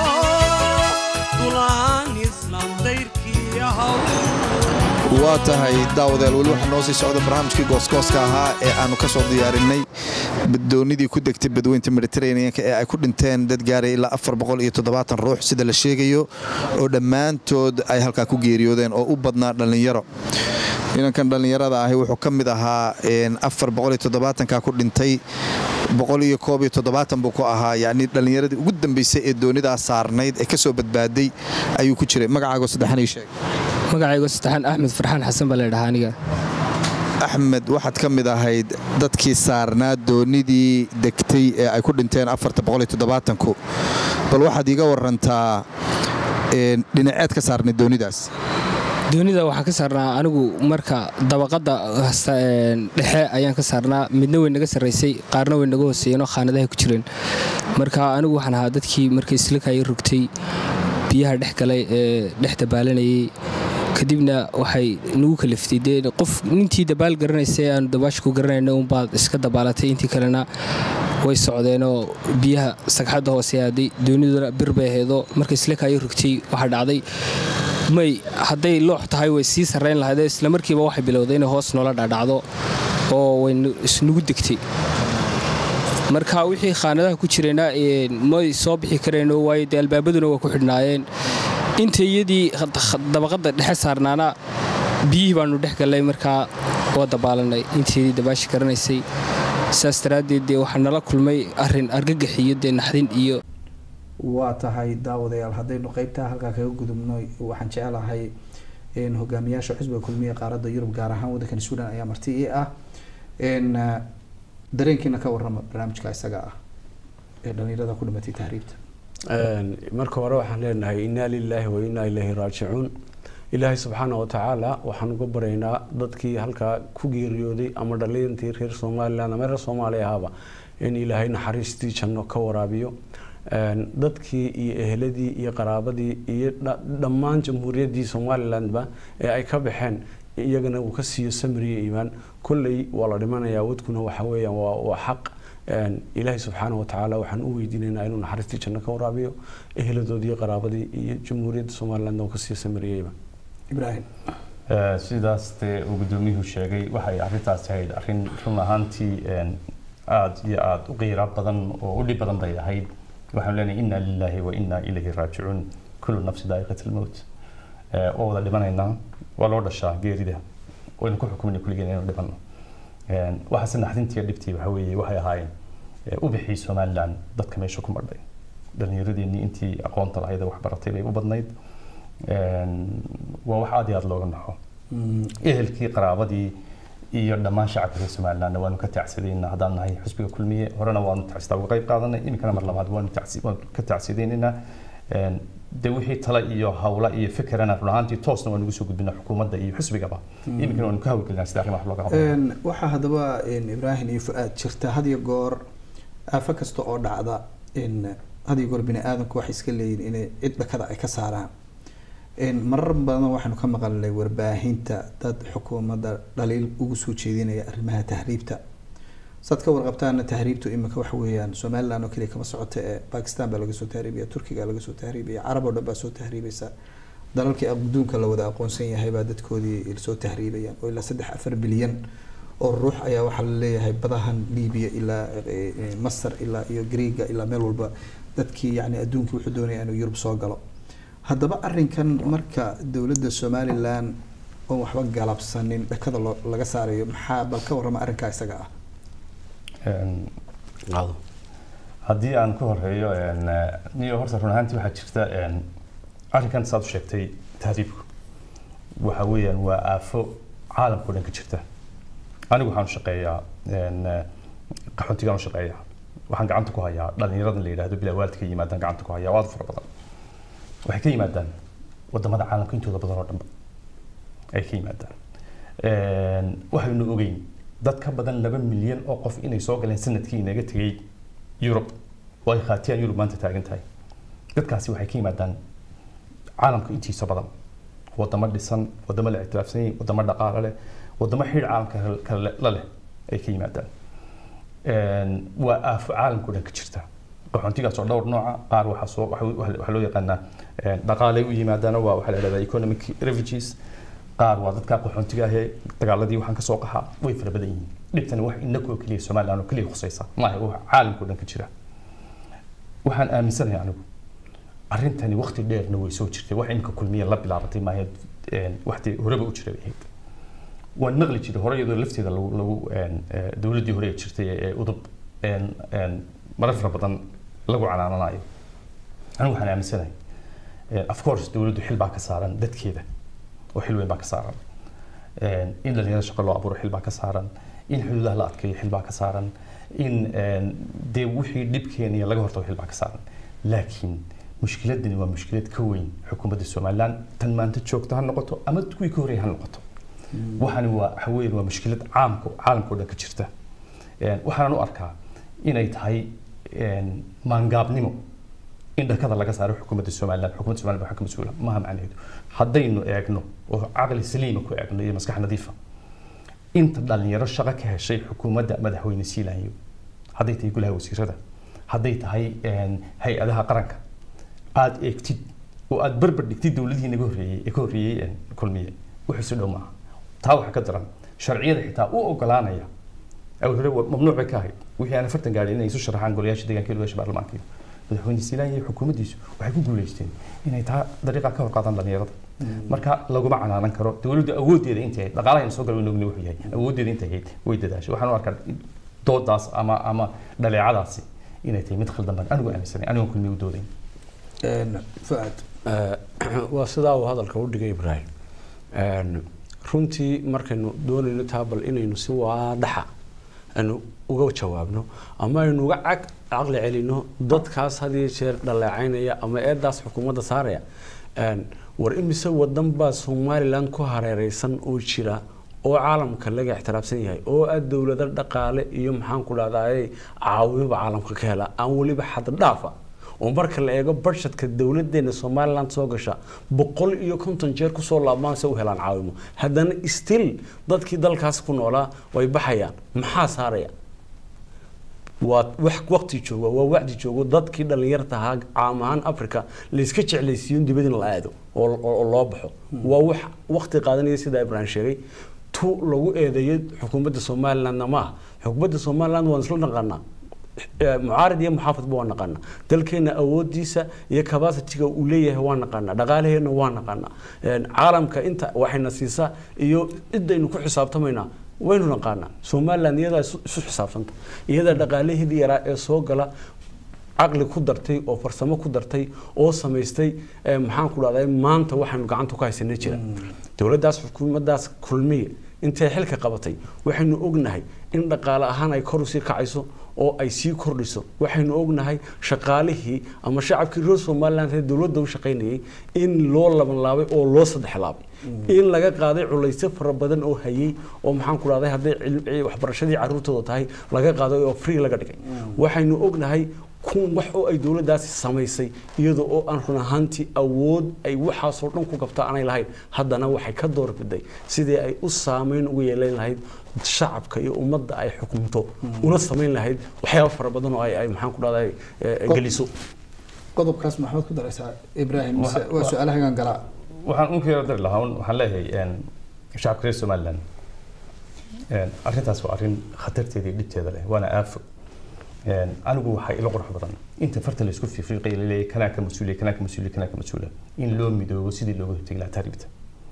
[SPEAKER 5] dulaan islaam dayrkii ahaw
[SPEAKER 1] waa tahay daawadayaal weli waxaa noo sii socda barnaamijkii gooskooska ahaa ee aanu ka soo diyaarinay baddoonidii ku degtay badweynta mediteraneanka ee ay ku dhinteen dad gaaray ilaa afar boqol iyo toddobaatan ruux sida la sheegayo oo dhammaantood ay halkaa ku geeriyoodeen oo u badnaa dhallinyaro inankan dhallinyarada ahi wuxuu ka mid ahaa afar boqol iyo toddobaatanka ku dhintay boqol iyo koob iyo toddobaatan buu ku ahaa yacni dhallinyaradii ugu dambaysay ee doonidaa saarnayd ee ka soo badbaaday ayuu ku jiray magacaago saddexan ii sheeg
[SPEAKER 6] magacaygo saddexaan axmed farxaan xasan baa laydhahaa aniga
[SPEAKER 1] axmed waxaad ka mid ahayd dadkii saarnaa doonidii degtay ee ay ku dhinteen afartaboqoliyotodobaatanku bal waxaad iiga warantaa dhinaceed ka saarnay doonidaas
[SPEAKER 6] doonida waxaan ka saarnaa anigu marka dabaqadda dhexe ayaan ka saarnaa midna way naga sarraysay qaarna way naga hooseeyeenoo khaanadaha ku jireen marka anigu waxaan ahaa dadkii markay islakaya rogtay biyaha dhex galay ee dhex dabaalanayay kadibna waxay nagu kaliftay dee qof nintii dabaal garanaysa ee aanu dabaasha ku garanayna unbaad iska dabaalatay intii kalena way socdeenoo biyaha sagxadda hoose aaday dooniduna bir bay aheedoo marka islakaayo rogtay waxaa dhacday may hadday loox tahay way sii sarrayn lahaydee islamarkiiba waxay bilowday inay hoos noola dhadhacdo oo way isnugu degtay marka wixii khaanadaha ku jirayna may soo bixi kareenoo waayo dee albaabaduna waa ku xidhnaayeen inta iyadii dabaqadda dhexe saarnaana biyihii baanu dhex gallay markaa waa dabaalanay intaydii dabaashi garanaysay saas daraaddeed dee waxaa nala kulmay arrin argagax iyo dee naxdin iyo
[SPEAKER 1] waa tahay daawadayaal haddaynu qeybtaa halkaa kaga gudubno waxaan jecelahay hogaamiyaasha xisbiga kulmiya qaaradda yurub gaar ahaan waddankan suudan ayaa marti ii ah dareenkiina ka warrama barnaamijka isaga ah ee dhallinyarada ku dhimatay tahriibta
[SPEAKER 2] marka hore waxaan leenahay inaa lilaahi wa inaa ilaahi raajicuun ilaahay subxaana wa tacaala waxaan uga baraynaa dadkii halkaa ku geeriyooday ama dhalintii reer somalilan ama reer soomaaliya ahaaba in ilaahay naxariistii janno ka waraabiyo dadkii iyo eheladii iyo qaraabadii iyo dhammaan jamhuuriyaddii somalilandba ee ay ka baxeen iyagana uu ka siiyo samriya iimaan kolley waa la dhimanayaa wadkuna waxa weeyaan waa xaq ilaahay subxaana wa tacaala waxaan u weydiinaynaa inuu naxariistii janno ka waraabiyo eheladoodii iyo qaraabadii iyo jamhuuriyadda somalilandna uu ka siiyo samriya iimaan
[SPEAKER 1] ibraahim
[SPEAKER 3] sidaas dee uu gudoomiyuhu sheegay waxay arrintaasi ahayd arrin run ahaantii aada iyo aada u qiira badan oo u dhib badan bay ahayd waxaan leenahay inna lilaahi wa inna ilayhi raajicuun kullu nafsi daa'iqat almowt oo wada dhimanaynaa waa loo dhashaa geerida waynu ku xukumina kulligeen inaynu dhimanno waxaase naxdintii dhibtii waxa weeye waxay ahaayeen ubixii somaliland dadka meesha ku madhay dhallinyaradeenii intii aqoonta lahayd ee wax baratay bay u badnayd waa wax aad iyo aad looga naxo ehelkii qaraabadii iyo dhammaan shacabka reer somalilandna waanu ka tacsidaynaa haddaan nahay xusbiga kulmiye horena waanu tacsidaa uga qayb qaadanay iminkana mar labaad waanu ka tacsidaynaynaa de wixii tale iyo hawla iyo fikirana run ahaantii toosna waanu ugu soo gudbinaa xukuumadda iyo xusbigaba iminkana waanu ka hawlgelinaa sida arrimaha looga qabo
[SPEAKER 1] waxaa haddaba ibraahim iyo fu-aad jirta had iyo goor aafo kasta oo dhacda had iyo goor bini aadamku waxay iska leeyihin inay cid dhakada ay ka saaraan marar badan waxaanu ka maqalnay warbaahinta dad xukuumadda dhaliil ugu soo jeedinaya arrimaha tahriibta saad ka warqabtaana tahriibtu iminka waxa weeyaan somaliland oo keliya kama socota ee bakistan baa laga soo tahriibaya turkiga laga soo tahriibaya carab oo dhan baa soo tahriibaysa dalalkii adduunka la wada aqoonsan yahay baa dadkoodii soo tahriibayaan oo ilaa saddex afar bilyan oo ruux ayaa waxaa la leeyahay badahan libiya ilaa masar ilaa iyo greega ilaa meel walba dadkii yani adduunkii wuxuu doonaya inuu yurub soo galo haddaba arrinkan marka dowladda somalilan oon waxba galabsanin dhakada loo laga saarayo maxaa bal ka warrama arrinkaa isaga ah
[SPEAKER 3] haddii aan ku horeeyo niyo horta run ahaantii waxaa jirta arrinkan saad u sheegtay tahriibku waxa weeyaan waa aafo caalamka o dhan ka jirta anigu waxaan u shaqeeyaa qaxoontigaan u shaqeeyaa waxaan gacanta ku hayaa dhallinyaradan la yidhaahdo bilaa waalidka yimaadaan gacanta ku hayaa waa aad fara badan waxay ka yimaadaan wadamada caalamka intooda badan oo dhanba ay ka yimaadaan waxaynu ogeyn dad ka badan laba milyan oo qof inay soo galeen sanadkii inaga tegey yurub oo ay khaatiyaan yurub maanta taagan tahay dadkaasi waxay ka yimaadaan caalamka intiisa badan wadamo dhisan wadamo la ictiraafsan yihiin wadamo dhaqaale leh wadamo xidh caalamka kale la leh ay ka yimaadaan waa aafo caalamka dhan ka jirta qaxoontigaas oo dhowr nooca qaar waxaa soo waxaa loo yaqaanaa dhaqaalay u yimaadaana waa waxaa la dhahdaa economic refugees qaar waa dadka qaxoontiga ahee dagaaladii waxaan kasoo qaxaa way fara badan yihiin dhibtani wax inakoo keliya somaliland oo keliya khusaysa maaha wax caalamka dhan ka jira waxaan aaminsanahay anigu arrintani waqti dheerna way soo jirtay wax imika kulmiya la bilaabatay maahayd waxtii horeba u jiray ahayd waan maqli jiray hore iyadoo lafteeda lagu lagu dowladdii hore ee jirtay ee udub marar fara badan lagu canaananayo anigu waxaan aaminsanahay of course dowladdu xil baa ka saaran dadkeeda oo xil weyn baa ka saaran in dhalinyarada shaqo loo abuuro xil baa ka saaran in xuduudaha la adkeeyo xil baa ka saaran in dee wixii dhibkeeniya laga hortago xil baa ka saaran laakiin mushkiladani waa mushkilad ka weyn xukuumadda somaliland tan maanta joogta ha noqoto ama kuwii ka horreeyay ha noqoto waxani waa waxa weeyaan waa mushkilad caamka caalamka oo dhan ka jirta waxaanan u arkaa inay tahay maangaabnimo in dhakada laga saaro xukuumadda somaliland xukuumadda somaliland waxaa ka mas-uula maaha macnaheedu haddaynu eegno oo caqli saliima ku eegno iyo maskax nadiifa inta dhalinyaro shaqo ka heshay xukuumadda madaxweyne siilaanyo hadday tahay golaha wasiirada hadday tahay hay-adaha qaranka aada eegtid oo aada barbar dhigtid dowladihii naga horreeyey ee ka horreeyey kulmiye wuxuu si dhow maaha taa waxaa ka daran sharciyada xitaa u ogolaanaya awal hore mamnuuc bay ka ahayd wixii aan afartan gaadhin inay isu sharaxaan golayaasha deegaanka iyo golayaasha baarlamaanka iyo madaxweyne siilaan iyo xukuumaddiisu waxay ku guuleysteen inay taa dariiqa ka hor qaadaan dhalinyarada marka laguma canaanan karo dowladdu awooddeeda intay ahayd dhaqaalahayna soo galay ogni wuxuu yahay awooddeeda intay ahayd way dadaashay waxaan u arkaa doodaas ama ama dhaleecadaasi inay tahay mid khaldan baan anigu aaminsanay anigoon kulmiye u doodayn
[SPEAKER 1] fuaad
[SPEAKER 2] waa sidaa uu hadalka u dhigay ibraahim runtii markaynu doonayno taa bal inaynu si waadhaxa aynu uga jawaabno ama aynu uga cag caqli celino dadkaas had iyo jeer dhaleecaynaya ama eedaas xukuumadda saaraya war imise wadan baa somaliland ku hareereysan oo jira oo caalamka laga ixtiraafsan yahay oo aad dowlado dhaqaale iyo maxaan ku dhahdaay caawimoba caalamka ka hela aan weliba xaddhaafa oo marka la eego budgetka dowladeena somaliland soo gasha boqol iyo konton jeer kusoo laabmaan se u helaan caawimo haddana still dadkii dalkaas ku noolaa way baxayaan maxaa saaraya waa wax waqti jooga waa wacdi joogo dadkii dhalinyarta ahaa caam ahaan africa layska jeclaysiiyo in dibad in la aado oo loo baxo waa wax waqti qaadanaya sidaa ibrahim sheegay tu lagu eedeeyo xukuumadda somalilandna maaha xukuumadda somaliland waan isla naqaanaa mucaarid iyo muxaafadba waa naqaana dalkeena awoodiisa iyo capacityga uu leeyahay waa naqaana dhaqaalaheena waa naqaana caalamka inta waxayna siisaa iyo cidaynu ku xisaabtamaynaa waynu naqaanaa somaliland iyadaa isu xisaabsanta iyadaa dhaqaalaheedii yaraa ee soo gala caqli ku dartay oo farsamo ku dartay oo samaystay maxaan ku dhahday maanta waxaynu gacanta ku haysana jira dowladdaas xukuumaddaas kulmiye intay xilka qabatay waxaynu ognahay in dhaqaale ahaan ay kor usii kacayso oo ay sii kordhiso waxaynu ognahay shaqaalihii ama shacabkii reer somaliland ee dowladda u shaqaynayay in loo labanlaabay oo loo saddex laabay in laga qaaday culaysyo fara badan oo hayay oo maxaan ku dhahday hadday waxbarashadii caruurtooda tahay laga qaaday oo free laga dhigay waxaynu ognahay kun wax oo ay dowladdaasi samaysay iyadoo oo aan run ahaantii awood ay waxaasoo dhan ku qabta aanay lahayn haddana waxay ka doorbiday sidii ay u saameyn ugu yeelan lahayd shacabka iyo ummadda ay xukumto una samayn lahayd waxyaaba fara badan oo ay maxaan ku dhahday geliso
[SPEAKER 1] qodobkaas maxamed ku daraysaa ibraahim mise waa su-aalahagan galaa
[SPEAKER 3] waxaan u kala dari lahaa waxaan leeyahay shacabka reer somaliland arrintaas waa arrin khatarteeda iyo dhibteeda leh waana aafo anigu waxaa ila qurux badan inta farta laisku fiiqay laleeyahay kanaa ka mas-uuliya kanaa ka mas-uuliya kanaa ka mas-uula in loo midoobo sidii looga hortegi lahaa taaribta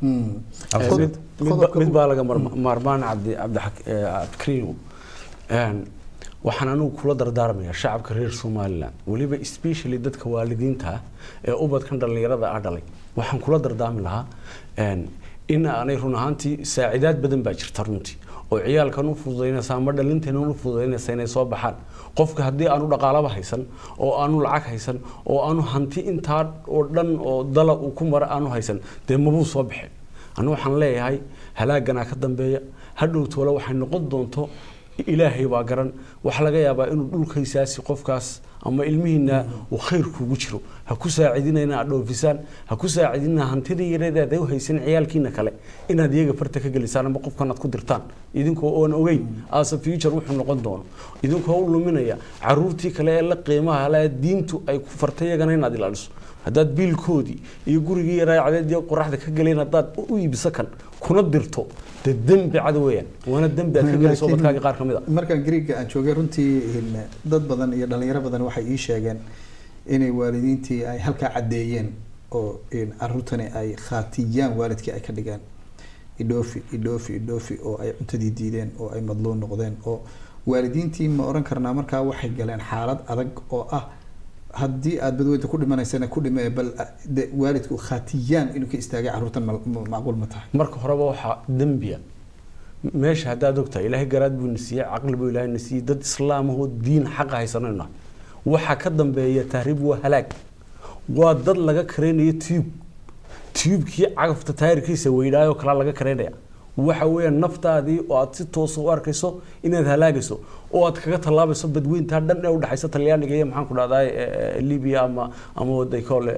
[SPEAKER 2] mid baa laga maarmaan cabdi cabdikariim waxaan anigu kula dardaarmayaa shacabka reer somaliland weliba especially dadka waalidiinta ee ubadkan dhallinyarada ah dhalay waxaan kula dardaarmi lahaa in aanay run ahaantii saacidaad badan baa jirta runtii oo ciyaalkan u fududaynaysa ama dhalinteena u fududaynaysa inay soo baxaan qofka haddii aanu dhaqaalaba haysan oo aanu lacag haysan oo aanu hanti intaa oo dhan oo dala uu ku mara aanu haysan dee mabuu soo baxeen anu waxaan leeyahay halaaganaa ka dambeeya hadhow toole waxay noqon doonto ilaahay baa garan waxaa laga yaabaa inuu dhulkaysaasi qofkaas ama ilmihiina uu khayr kugu jiro ha ku saacidina inaad dhoofisaan ha ku saacidina hantida yareedaad u haysan ciyaalkiina kale inaad iyaga farta ka gelisaan ama qofkan aad ku dirtaan idinkoo oon ogeyn aasa future wuxuu noqon doono idinkoo u luminaya caruurtii kale ee la qiimaha le diintu ay ku fartay iyagana inaad ilaaliso haddaad biilkoodii iyo gurigii yaraa cadeed iyo qoraxda ka galeen haddaad u iibiso kan kuna dirto dee dembi cad weeyaan waana dembi aad ka gelayso badkaaga qaar ka mid a
[SPEAKER 1] markaan greega aan joogay runtii in dad badan iyo dhalinyaro badan waxay ii sheegeen inay waalidiintii ay halkaa caddeeyeen oo in caruurtani ay khaatiyaan waalidkii ay ka dhigeen idhoofi idhoofi idhoofi oo ay cuntadii diideen oo ay madluun noqdeen oo waalidiintii ma oran karnaa markaa waxay galeen xaalad adag oo ah haddii aad badweyda ku dhimanaysana ku dhime bal de waalidku khaatiyaan inuu ka istaagay caruurtan ma- ma- macquul ma tahay
[SPEAKER 2] marka horeba waxaa dembiya meesha haddaad ogtahay ilaahay garaad buu na siiyey caqli buu ilaahay na siiyey dad islaamahoo diin xaqa haysanayna waxaa ka dambeeya tahriib waa halaag waa dad laga kareynayo tube tubekii cagafta taayirkiisa weydhaayoo kalaa laga kareynaya waxa weeyaan naftaadii oo aad si toosa u arkayso inaad halaagayso oo aad kaga tallaabayso badweyntaa dhan ee udhexaysa talyaaniga iyo maxaan ku dhahdaa libiya ama ama waday koole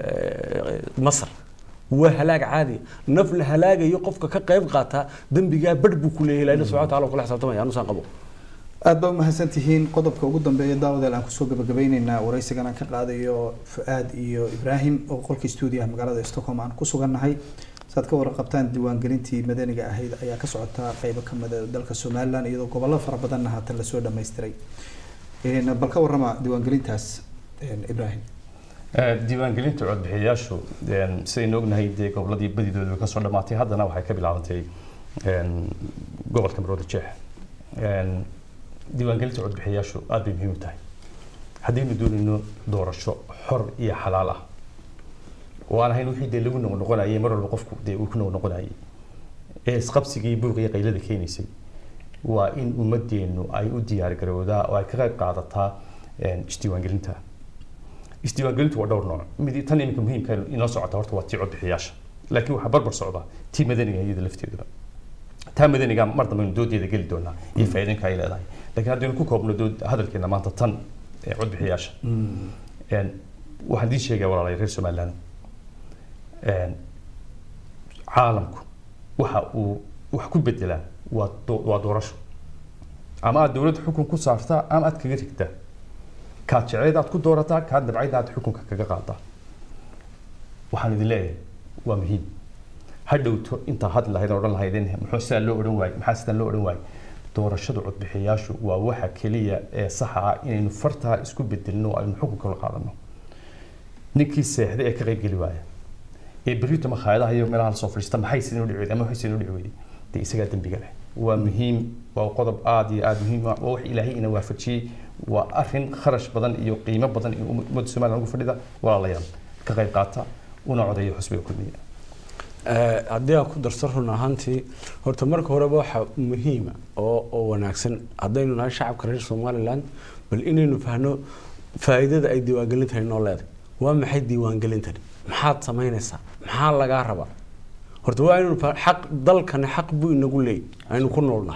[SPEAKER 2] masar waa halaag caadi naf la halaagayo qofka ka qayb qaataa dembigaa badh buu ku leeyahay ilaahina subxana wataala kula xisaabtamaya anusaan qabo
[SPEAKER 1] aad baa umahadsan tihiin qodobka ugu dambeeya daawadeel aan kusoo gabagabeyneynaa waraysigan aan ka qaadayo fu-aad iyo ibraahim oo qolka stuudiyaha magaalada stockholm aan ku sugannahay saad ka warqabtaan diiwaangelintii madaniga ahayd ayaa ka socotaa qeybo kamid a dalka somalilan iyadoo gobollo fara badanna haatan lasoo dhammaystiray Een, bal ka warrama diiwaangelintaas een, ibraahim
[SPEAKER 3] Eh, diiwaangelinta codbixiyayaashu een, sidaynu ognahay dee goboladii badidooda way kasoo dhammaatay haddana waxay ka bilaabantay een, gobolka marwada jeex Een, diiwaangelinta codbixiyayaashu aad bay muhiim u tahay haddaynu doonayno doorasho xor iyo xalaal ah oo aan ahayn wixii dee lagu noqnoqonayay mar walba qofku dee uu ku noqnoqonayay ee isqabsigii buuqa iyo qaylada keenaysay waa in ummadeennu ay u diyaar garowdaa oo ay ka qayb qaadataa een, isdiiwaangelinta isdiiwaangelintu waa dhowr nooc mid tan iminka muhiimka inoo socota horta waa tii codbixiyaasha laakiin waxaa barbar socda tii madaniga iyada lafteeduba taa madaniga mar dambe aynu doodeeda geli doonaa iyo faa'iidooyinka ay leedahay laakiin haddaynu ku koobno dood hadalkeena maanta tan ee codbixiyaasha Een, waxaan idiin sheegaya walaalay reer somaliland Een, caalamku waxa uu wax ku bedelaa waa doo- waa doorasho ama aad dowladda xukun ku saartaa ama aad kaga rigtaa kaad jecleyd aad ku doorataa kaad dabcayd aad xukunka kaga qaadaa waxaan idin leeyahay waa muhiim ha dhowto intaa hadli lahayd oo odhan lahaydeen muxuu sidaa loo odhan waayey maxaa sidaa loo odhan waayey doorashada codbixiyayaashu waa waxa keliya ee saxa ah inaynu fartaa isku bedelno oo aynu xukunka la qaadano ninkii seexday ee ka qayb geli waaya ee berrito makhaayadaha iyo meelaha lasoo fadhiista maxay sidin u dhici weyday ama waxay sidin u dhici weyday dee isagaa dembiga leh waa muhiim waa qodob aad iyo aad muhiim ah waa wax ilaahay ina waafajiyey waa arrin kharash badan iyo qiimo badan iyo ummadda somaliland ugu fadhida walaalayaal ka qayb qaata una codeeya xusbiga kulmiya
[SPEAKER 2] Eh, haddii aan ku darso run ahaantii horta marka horeba waxaa muhiima oo oo wanaagsan haddaynu nahay shacabka reer somaliland bal inaynu fahno faa'iidada ay diiwaangelintani noo leedahay waa maxay diiwaangelintani maxaad samaynaysaa maxaa lagaa rabaa horta waa inaynu fa- xaq dalkani xaq buu inagu leeyahy aynu ku noolnahay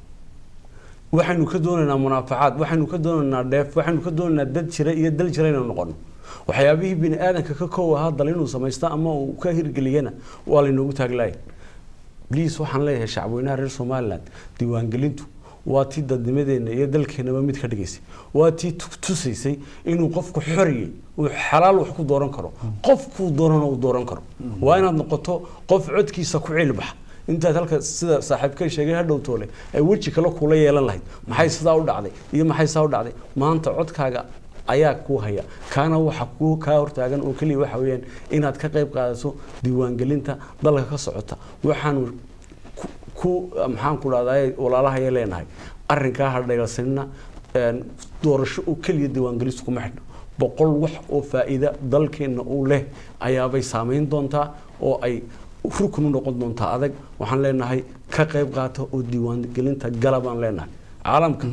[SPEAKER 2] waxaynu ka doonaynaa munaafacaad waxaynu ka doonaynaa dheef waxaynu ka doonaynaa dad jira iyo dal jira inaynu noqono waxyaabihii bini aadanka ka koow ahaa dal inuu samaysto ama uu ka hirgeliyana waa laynoogu taaglaaya bliis waxaan leeyahay shacabweynaha reer somaliland diiwaangelintu waa tii dadnimadeenna iyo dalkeenaba mid ka dhigaysay waa tii tu- tusaysay inuu qofku xoriyey uu xalaal wax ku dooran karo qofkuu doonana uu dooran karo waa inaad noqoto qof codkiisa ku cilbaxa intaad halka sida saaxiibkay sheegay hadhow toole ay weji kale kula yeelan lahayd maxay sidaa u dhacday iyo maxay sidaa u dhacday maanta codkaaga ayaa kuu haya kaana waxa kuu kaa hortaagan oo keliya waxa weeyaan inaad ka qayb qaadato diiwaangelinta dalka ka socota waxaanu ku- ku maxaan ku dhahdaa walaalahaya leenahay arrinkaa ha dhayalsanina een, doorasho oo keliya diiwaangelistu kuma xidhno boqol wax oo faa'iida dalkeenna uu leh ayaabay saameyn doontaa oo ay rukun u noqon doontaa adag waxaan leenahay ka qayb qaata oo diiwaangelinta gala baan leenahay caalamka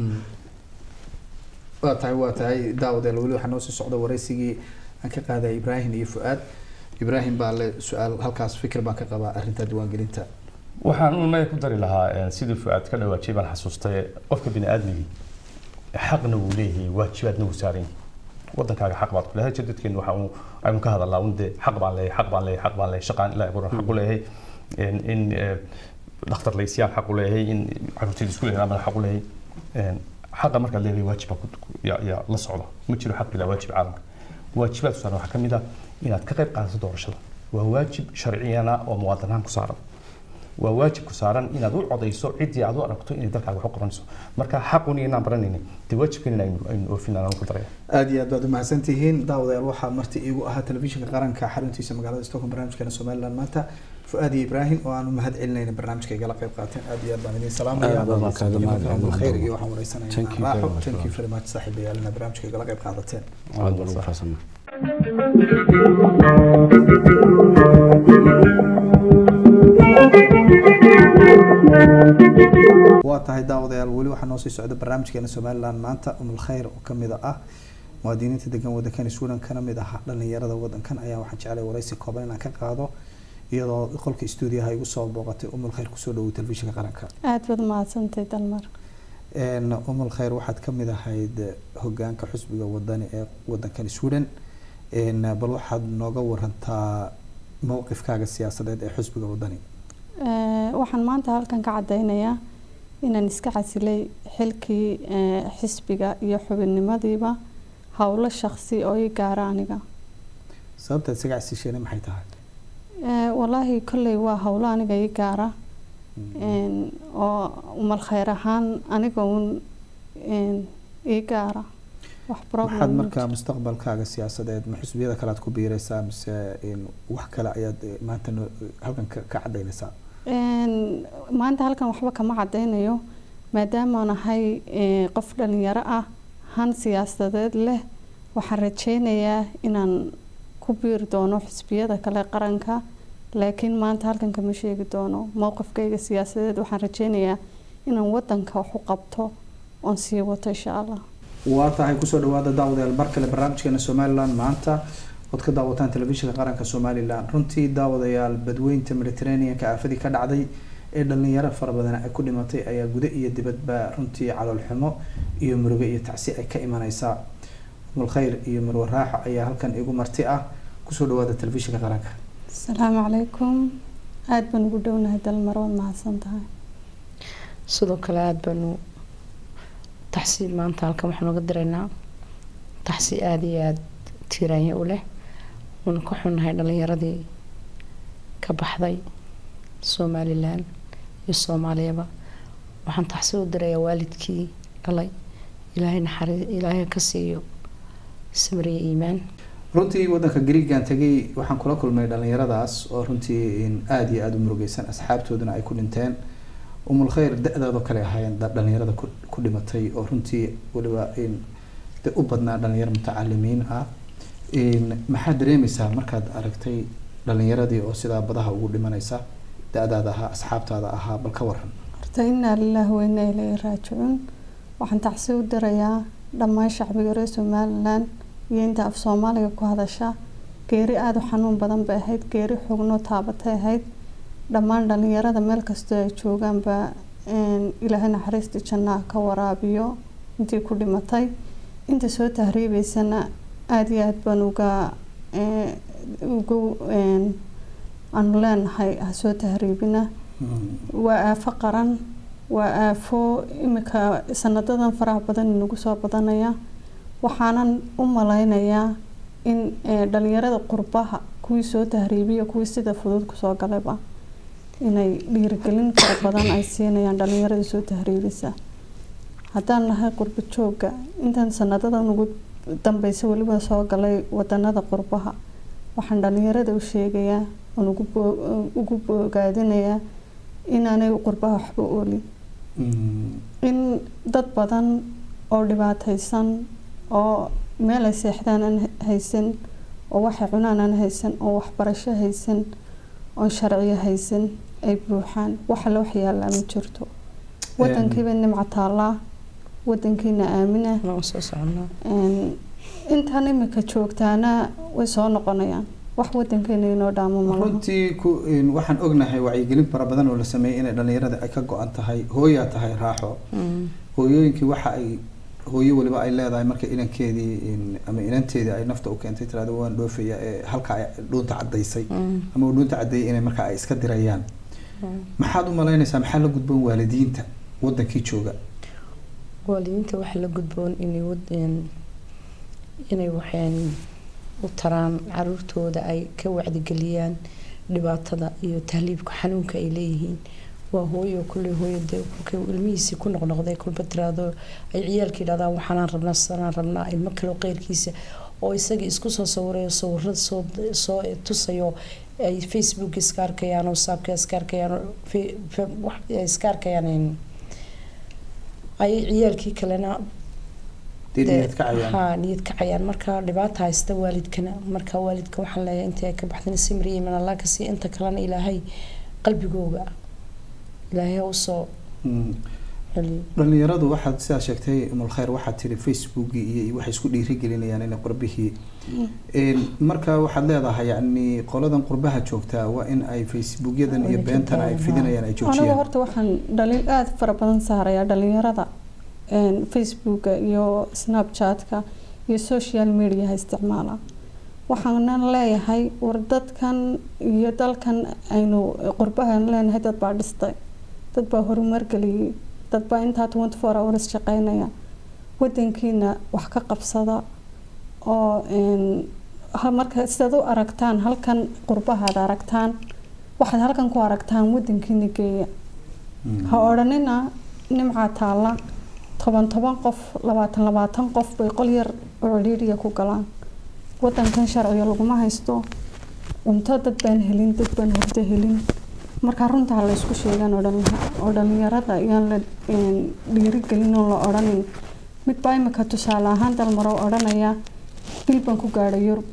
[SPEAKER 1] waa tahay waa tahay daawadeel weli waxaa noo sii socda waraysigii aan ka qaadaya ibraahim iyo fu-aad ibraahim baa le su-aal halkaas fikir baan ka qabaa arrinta diiwaangelinta
[SPEAKER 3] waxaan un maya ku dari lahaa een, sidii fuaad ka dhawaajiyay baan xasuustay qofka bini aadmigii xaqna wuu leeyahay waajibaadna wuu saaran yahay wadankaaga xaq baad ku leeyahay jadadkeenu waxa uu aynu ka hadalnaa un dee xaq baan leeyahay xaq baan leeyahay xaq baan leeyahay shaqaan ilaahay buran xaq u leeyahay een, in eh, dhakhtar laysiyaan xaq u leeyahay in caruurtayda isku leeyahay xaq u leeyahay een, xaqa markaad leedahay waajib baa ku- ku- yaa yaa la socda ma jiro xaq bilaa waajib caalamka waajibaad saaran waxaa ka mid ah inaad ka qayb qaadato doorashada waa waajib sharciyana oo muwaadinahan ku saaran waa waajib ku saaran inaad u codayso ciddii aad u aragto inay dalkaaga wax u qabanayso marka xaqun iyo inaan baranaynin dee waajibkan in aynu aynu oofin aan ku daraya
[SPEAKER 1] aada iyo aad baad umahadsan tihiin daawadayaal waxaa marti iigu ahaa telefishinka qaranka xaruntiisa magaalada stockholm barnaamijkeena somaliland maanta fu-aad iyo ibraahim oo aan u mahad celinayna barnaamijka igala qayb qaateen aad iyo aad baan idin salaamaya
[SPEAKER 2] Aad baan kaaga mahad celinaya.
[SPEAKER 1] khayr iyo waxaan wareysanaya
[SPEAKER 2] Thank you very
[SPEAKER 1] raaxo
[SPEAKER 2] much.
[SPEAKER 1] thank you very much saaxiibayaalina barnaamijka igala qayb qaadateen
[SPEAKER 2] aad baan ugu faraxsanahay
[SPEAKER 1] waa tahay daawadayaal weli waxaa noo sii socda barnaamijkeena somaliland maanta umul khayr oo kamid ah muwaadiniinta degan wadankan sweden kana mid ah dhalinyarada wadankan ayaa waxaan jeclay wareysi kooban inaan ka qaado iyadoo qolka stuudiyaha igu soo booqatay umul khayr kusoo dhawow telefishinka qaranka
[SPEAKER 7] aada baad mahadsantahay dalmar
[SPEAKER 1] Een, umul khayr waxaad kamid ahayd hogaanka xusbiga wadani ee wadankan sweden Een, bal waxaad nooga warantaa mowqifkaaga siyaasadeed ee xusbiga wadani
[SPEAKER 7] Eh, waxaan maanta halkan ka cadeynayaa inaan iska casilay xilkii eh, xisbiga iyo xubinnimadiiba howlo shaqsi oo ii gaara aniga
[SPEAKER 1] sababtaad isaga casisheena maxay tahay
[SPEAKER 7] Eh, walaahi kolley waa howlo aniga ii gaara Een, oo umal khayr ahaan aniga uun een, ii gaara wax
[SPEAKER 1] maxaad
[SPEAKER 7] problem
[SPEAKER 1] markaa mustaqbalkaaga siyaasadeed ma xusbiyada kale aad ku biiraysaa mise in wax kale ayaad eh, maanta noo- halkan ka ka cadaynaysaa
[SPEAKER 7] Een, maanta halkan waxba kama cadeynayo maadaama nahay eh, qof dhalinyaro ah han siyaasadeed leh waxaan rajeynayaa inaan ku biiri doono xisbiyada kale qaranka laakiin maanta halkan kama sheegi doono mowqifkayga siyaasadeed waxaan rajeynayaa inaan wadanka wax u qabto oon sii wato insha allah
[SPEAKER 1] waa tahay kusoo dhawaada daawadayaal mar kale barnaamijkeena somaliland maanta ood ka daawataan telefishinka qaranka somaliland runtii daawadayaal badweynta mediterraneanka aafadii ka dhacday ee dhalinyaro fara badan ay ku dhimatay ayaa guda iyo dibadba runtii calool xumo iyo murugo iyo tacsi ay ka imaneysaa umul khayr iyo marwe raaxo ayaa halkan igu marti ah kusoo dhawaada telefishinka qaranka
[SPEAKER 7] asalaamu calaykum aada baan ugu dhownahay dalmar waad mahadsan tahay
[SPEAKER 8] sidoo kale aada baanu taxsi maanta halkan waxaan uga diraynaa taxsi aada iyo aada tiiraanya u leh waanu ka xunnahay dhalinyaradii ka baxday somalilan iyo soomaaliyaba waxaan taxsi u dirayaa waalidkii dhalay ilaahay naxari ilaahay ka siiyo samriya iimaan
[SPEAKER 1] runtii wadanka greegan tegay waxaan kula kulmay dhalinyaradaas oo runtii in aada iyo aada u murugeysan asxaabtooduna ay ku dhinteen umul khayr da-daadoo kale ahaayeen da- dhalinyarada ku ku dhimatay oo runtii weliba in de u badnaa dhalinyaro mutacalimiin ah in maxaad dareemeysaa markaad aragtay dhalinyaradii oo sidaa badaha ugu dhimanaysa da-daada ahaa asxaabtaada ahaa bal ka waran
[SPEAKER 7] horta inaa lilaahi wa inaa ilayhi raajicuun waxaan tacsi u dirayaa dhammaan shacbiga reer somalilan iyo inta af soomaaliga ku hadasha geeri aada u xanuun badan bay ahayd geeri xognoo taabatay ahayd dhammaan dhalinyarada meel kastoo ay joogaanba een, ilaahay naxariistii jannaha ka waraabiyo intii ku dhimatay inta soo tahriibeysana aada iyo aada baan uga ee, ugu een, aanu leenahay ha soo tahriibina waa aafo qaran waa aafo imika sanadadan faraha badan inagu soo badanaya waxaanan u maleynayaa in eh, dhalinyarada qurbaha kuwii soo tahriibiya kuwii sida fudud kusoo galayba inay dhiirigelin fara badan ay siinayaan dhalinyarada soo tahriibisa haddaan nahay qurbo jooga intan sanadadan ugu dambeysa weliba soo galay wadanada qurbaha waxaan dhalinyarada u sheegayaa oon ugu boo- ugu bogaadinayaa inaanay qurbaha waxba oolin in dad badan oo dhibaateysan oo meel ay seexdaan aan haysan oo waxay cunaan aan haysan oo waxbarasho haysan oo sharciyo haysan ay buuxaan wax alle wax yaallaa ma jirto wadankiiba nimca taallaa wadankiina aamina
[SPEAKER 8] waan soo soconaa
[SPEAKER 7] Een, intaan imika joogtaana way soo noqonayaan wax wadankeena inoo dhaamo malaha
[SPEAKER 1] runtii ku een, waxaan ognahay wacyigelin fara badan oo la sameeyey inay dhalinyarada ay ka go-an tahay hooyaa tahay raaxo hooyooyinkii waxa ay hooyo waliba ay leedahay marka inankeedii in- ama inanteedii ay nafta u keentay tirahdo waan dhoofaya ee halka ay dhuunta caddaysay ama uu dhuunta caddeeyay inay marka ay iska dirayaan maxaad u malaynaysaa maxaa la gudboon waalidiinta wadankii jooga
[SPEAKER 8] waalidiinta waxaa la gudboon inay wad- een- inay waxeen u taraan caruurtooda ay ka wacdigeliyaan dhibaatada iyo tahliibka xanuunka ay leeyihiin waa hooyo kulley hooyo dee kolkay ilmihiisii ku noqnoqday kulba tiraado ay ciyaalka yidhahdaan waxaanaan rabnaa sanaan rabnaa ilmo kaleo qeyrkiisa oo isagii isku soo sawirayo sawirada soo soo tusayo ay facebook iska arkayaan oo saabka iska arkayaan oo fe- fe- wax ay iska arkayaan een, ay ciyaalkii kalena
[SPEAKER 1] dee
[SPEAKER 8] dee-
[SPEAKER 1] niyad kacayaan
[SPEAKER 8] haa niyad kacayaan marka dhibaata haysta waalidkana marka waalidka waxaan leeyahay inta ay ka baxdeen simriya iman allah ka sii inta kalena ilaahay qalbigooga ilaahay ha usoo
[SPEAKER 1] Mm.
[SPEAKER 8] celiyo
[SPEAKER 1] dhalinyaradu waxaad sidaa sheegtay umul khayr waxaad tiri facebookii iyo iyo waxay isku dhiirigelinayaan inay qurbihii Een, marka waxaad leedahay yani qoladan qurbaha joogtaa waa in ay facebookyadan iyo
[SPEAKER 8] Waa
[SPEAKER 1] beentan ay
[SPEAKER 8] joogtaan,
[SPEAKER 1] fidinayaan ay
[SPEAKER 7] aniga
[SPEAKER 1] joojiyaan
[SPEAKER 7] horta waxaan dhaliil aada fara badan saarayaa dhalinyarada een, facebooka iyo snapchatka iyo social mediaha isticmaala waxaanan leeyahay war dadkan iyo dalkan aynu qurbahan leenahay dad baa dhistay dad baa horumar geliyey dad baa intaa twenty four hours shaqeynaya wadankiina wax ka qabsada oo een, ha- marka sidaad u aragtaan halkan qurbahaad aragtaan waxaad halkan ku aragtaan wadankiina geeya ha odhanina nimcaa taalla toban toban qof labaatan labaatan qof bay qol yar oo cidhiidhiya ku galaan wadankan sharciga laguma haysto cunto dad baan helin dad baan hurdo helin marka runta ha la isku sheegaan oo dhalin- oo dhalinyarada yaan la een, dhiirigelin oo la odhanin mid baa imika tusaale ahaan dalmaro odhanaya bil baan ku gaadhay yurub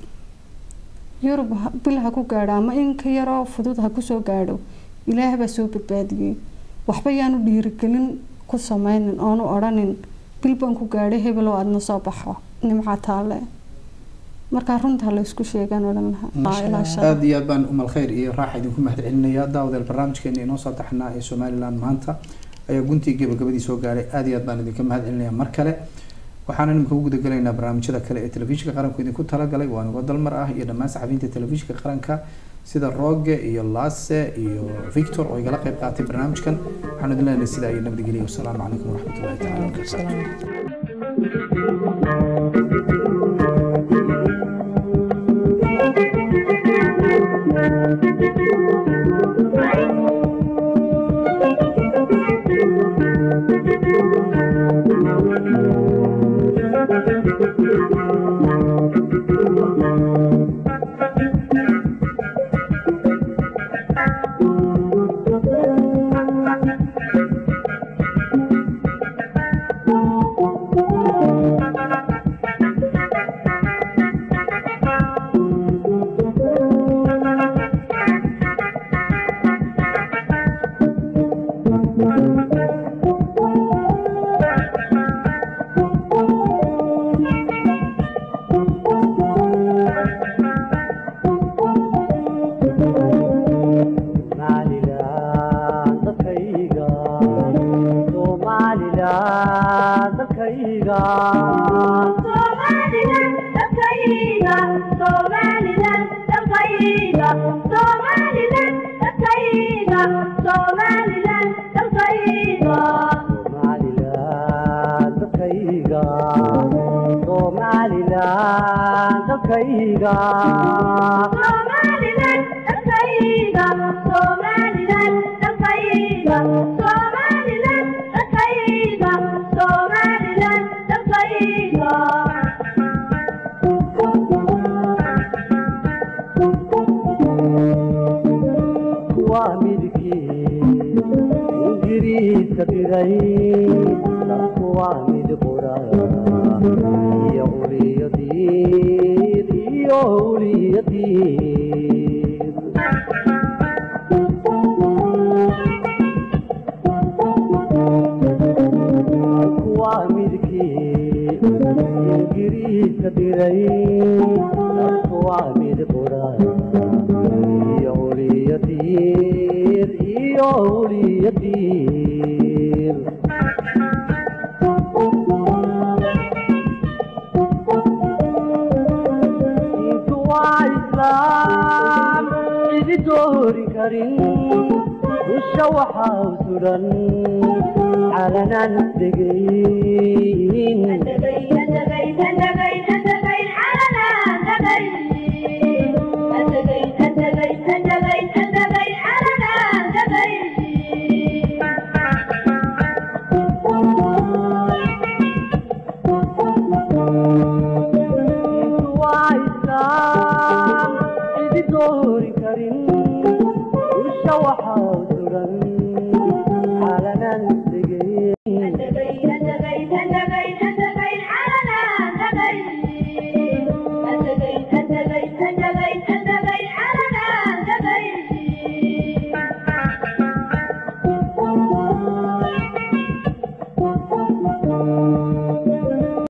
[SPEAKER 7] yurub ha- bil ha ku gaadho ama in ka yaroo fudud ha kusoo gaadho ilaah baa soo badbaadiyey waxba yaanu dhiirigelin ku sameynin oonu odhanin bil baan ku gaadhay hebeloo aadna soo baxo nimca taale markaa runta ha la isku sheegaan odhan lahaa Aa, ilaa shan.
[SPEAKER 1] aada iyo aad baan umal khayr iyo raaxa idinku mahad celinayaa daawadeel barnaamijkeena inoo soo taxnaa ee somaliland maanta ayaa guntii gabagabadii soo gaaray aada iyo aad baan idinka mahad celinayaa mar kale waxaana nimika u gudagelaynaa barnaamijyada kale ee telefishinka qaranku idinku talagalay waa nigoo dalmar ah iyo dhammaan saxafiyiinta telefishinka qaranka sida roge iyo laase iyo victor oo igala qayb qaatay barnaamijkan waxaanu idin leenahay sidaa iyo nabadgelyo wasalaamu calaykum waraxmatullahi taala wabarakaatu
[SPEAKER 9] Somaliland dadkayga Somaliland dadkayga Somaliland dadkayga Somaliland dadkayga waa midkii ingiriiska diray dadku waa mid qura iyo uliyadiid iyo uliyadiid waa midkii ingiriiska diray dadku waa mid qura diir iyo uliya diir diintu waa islaam cidi doori karin dusha waxaa u suran calanaan degayn waa islaam cidi doori karin dusha waxaa u suran calanaan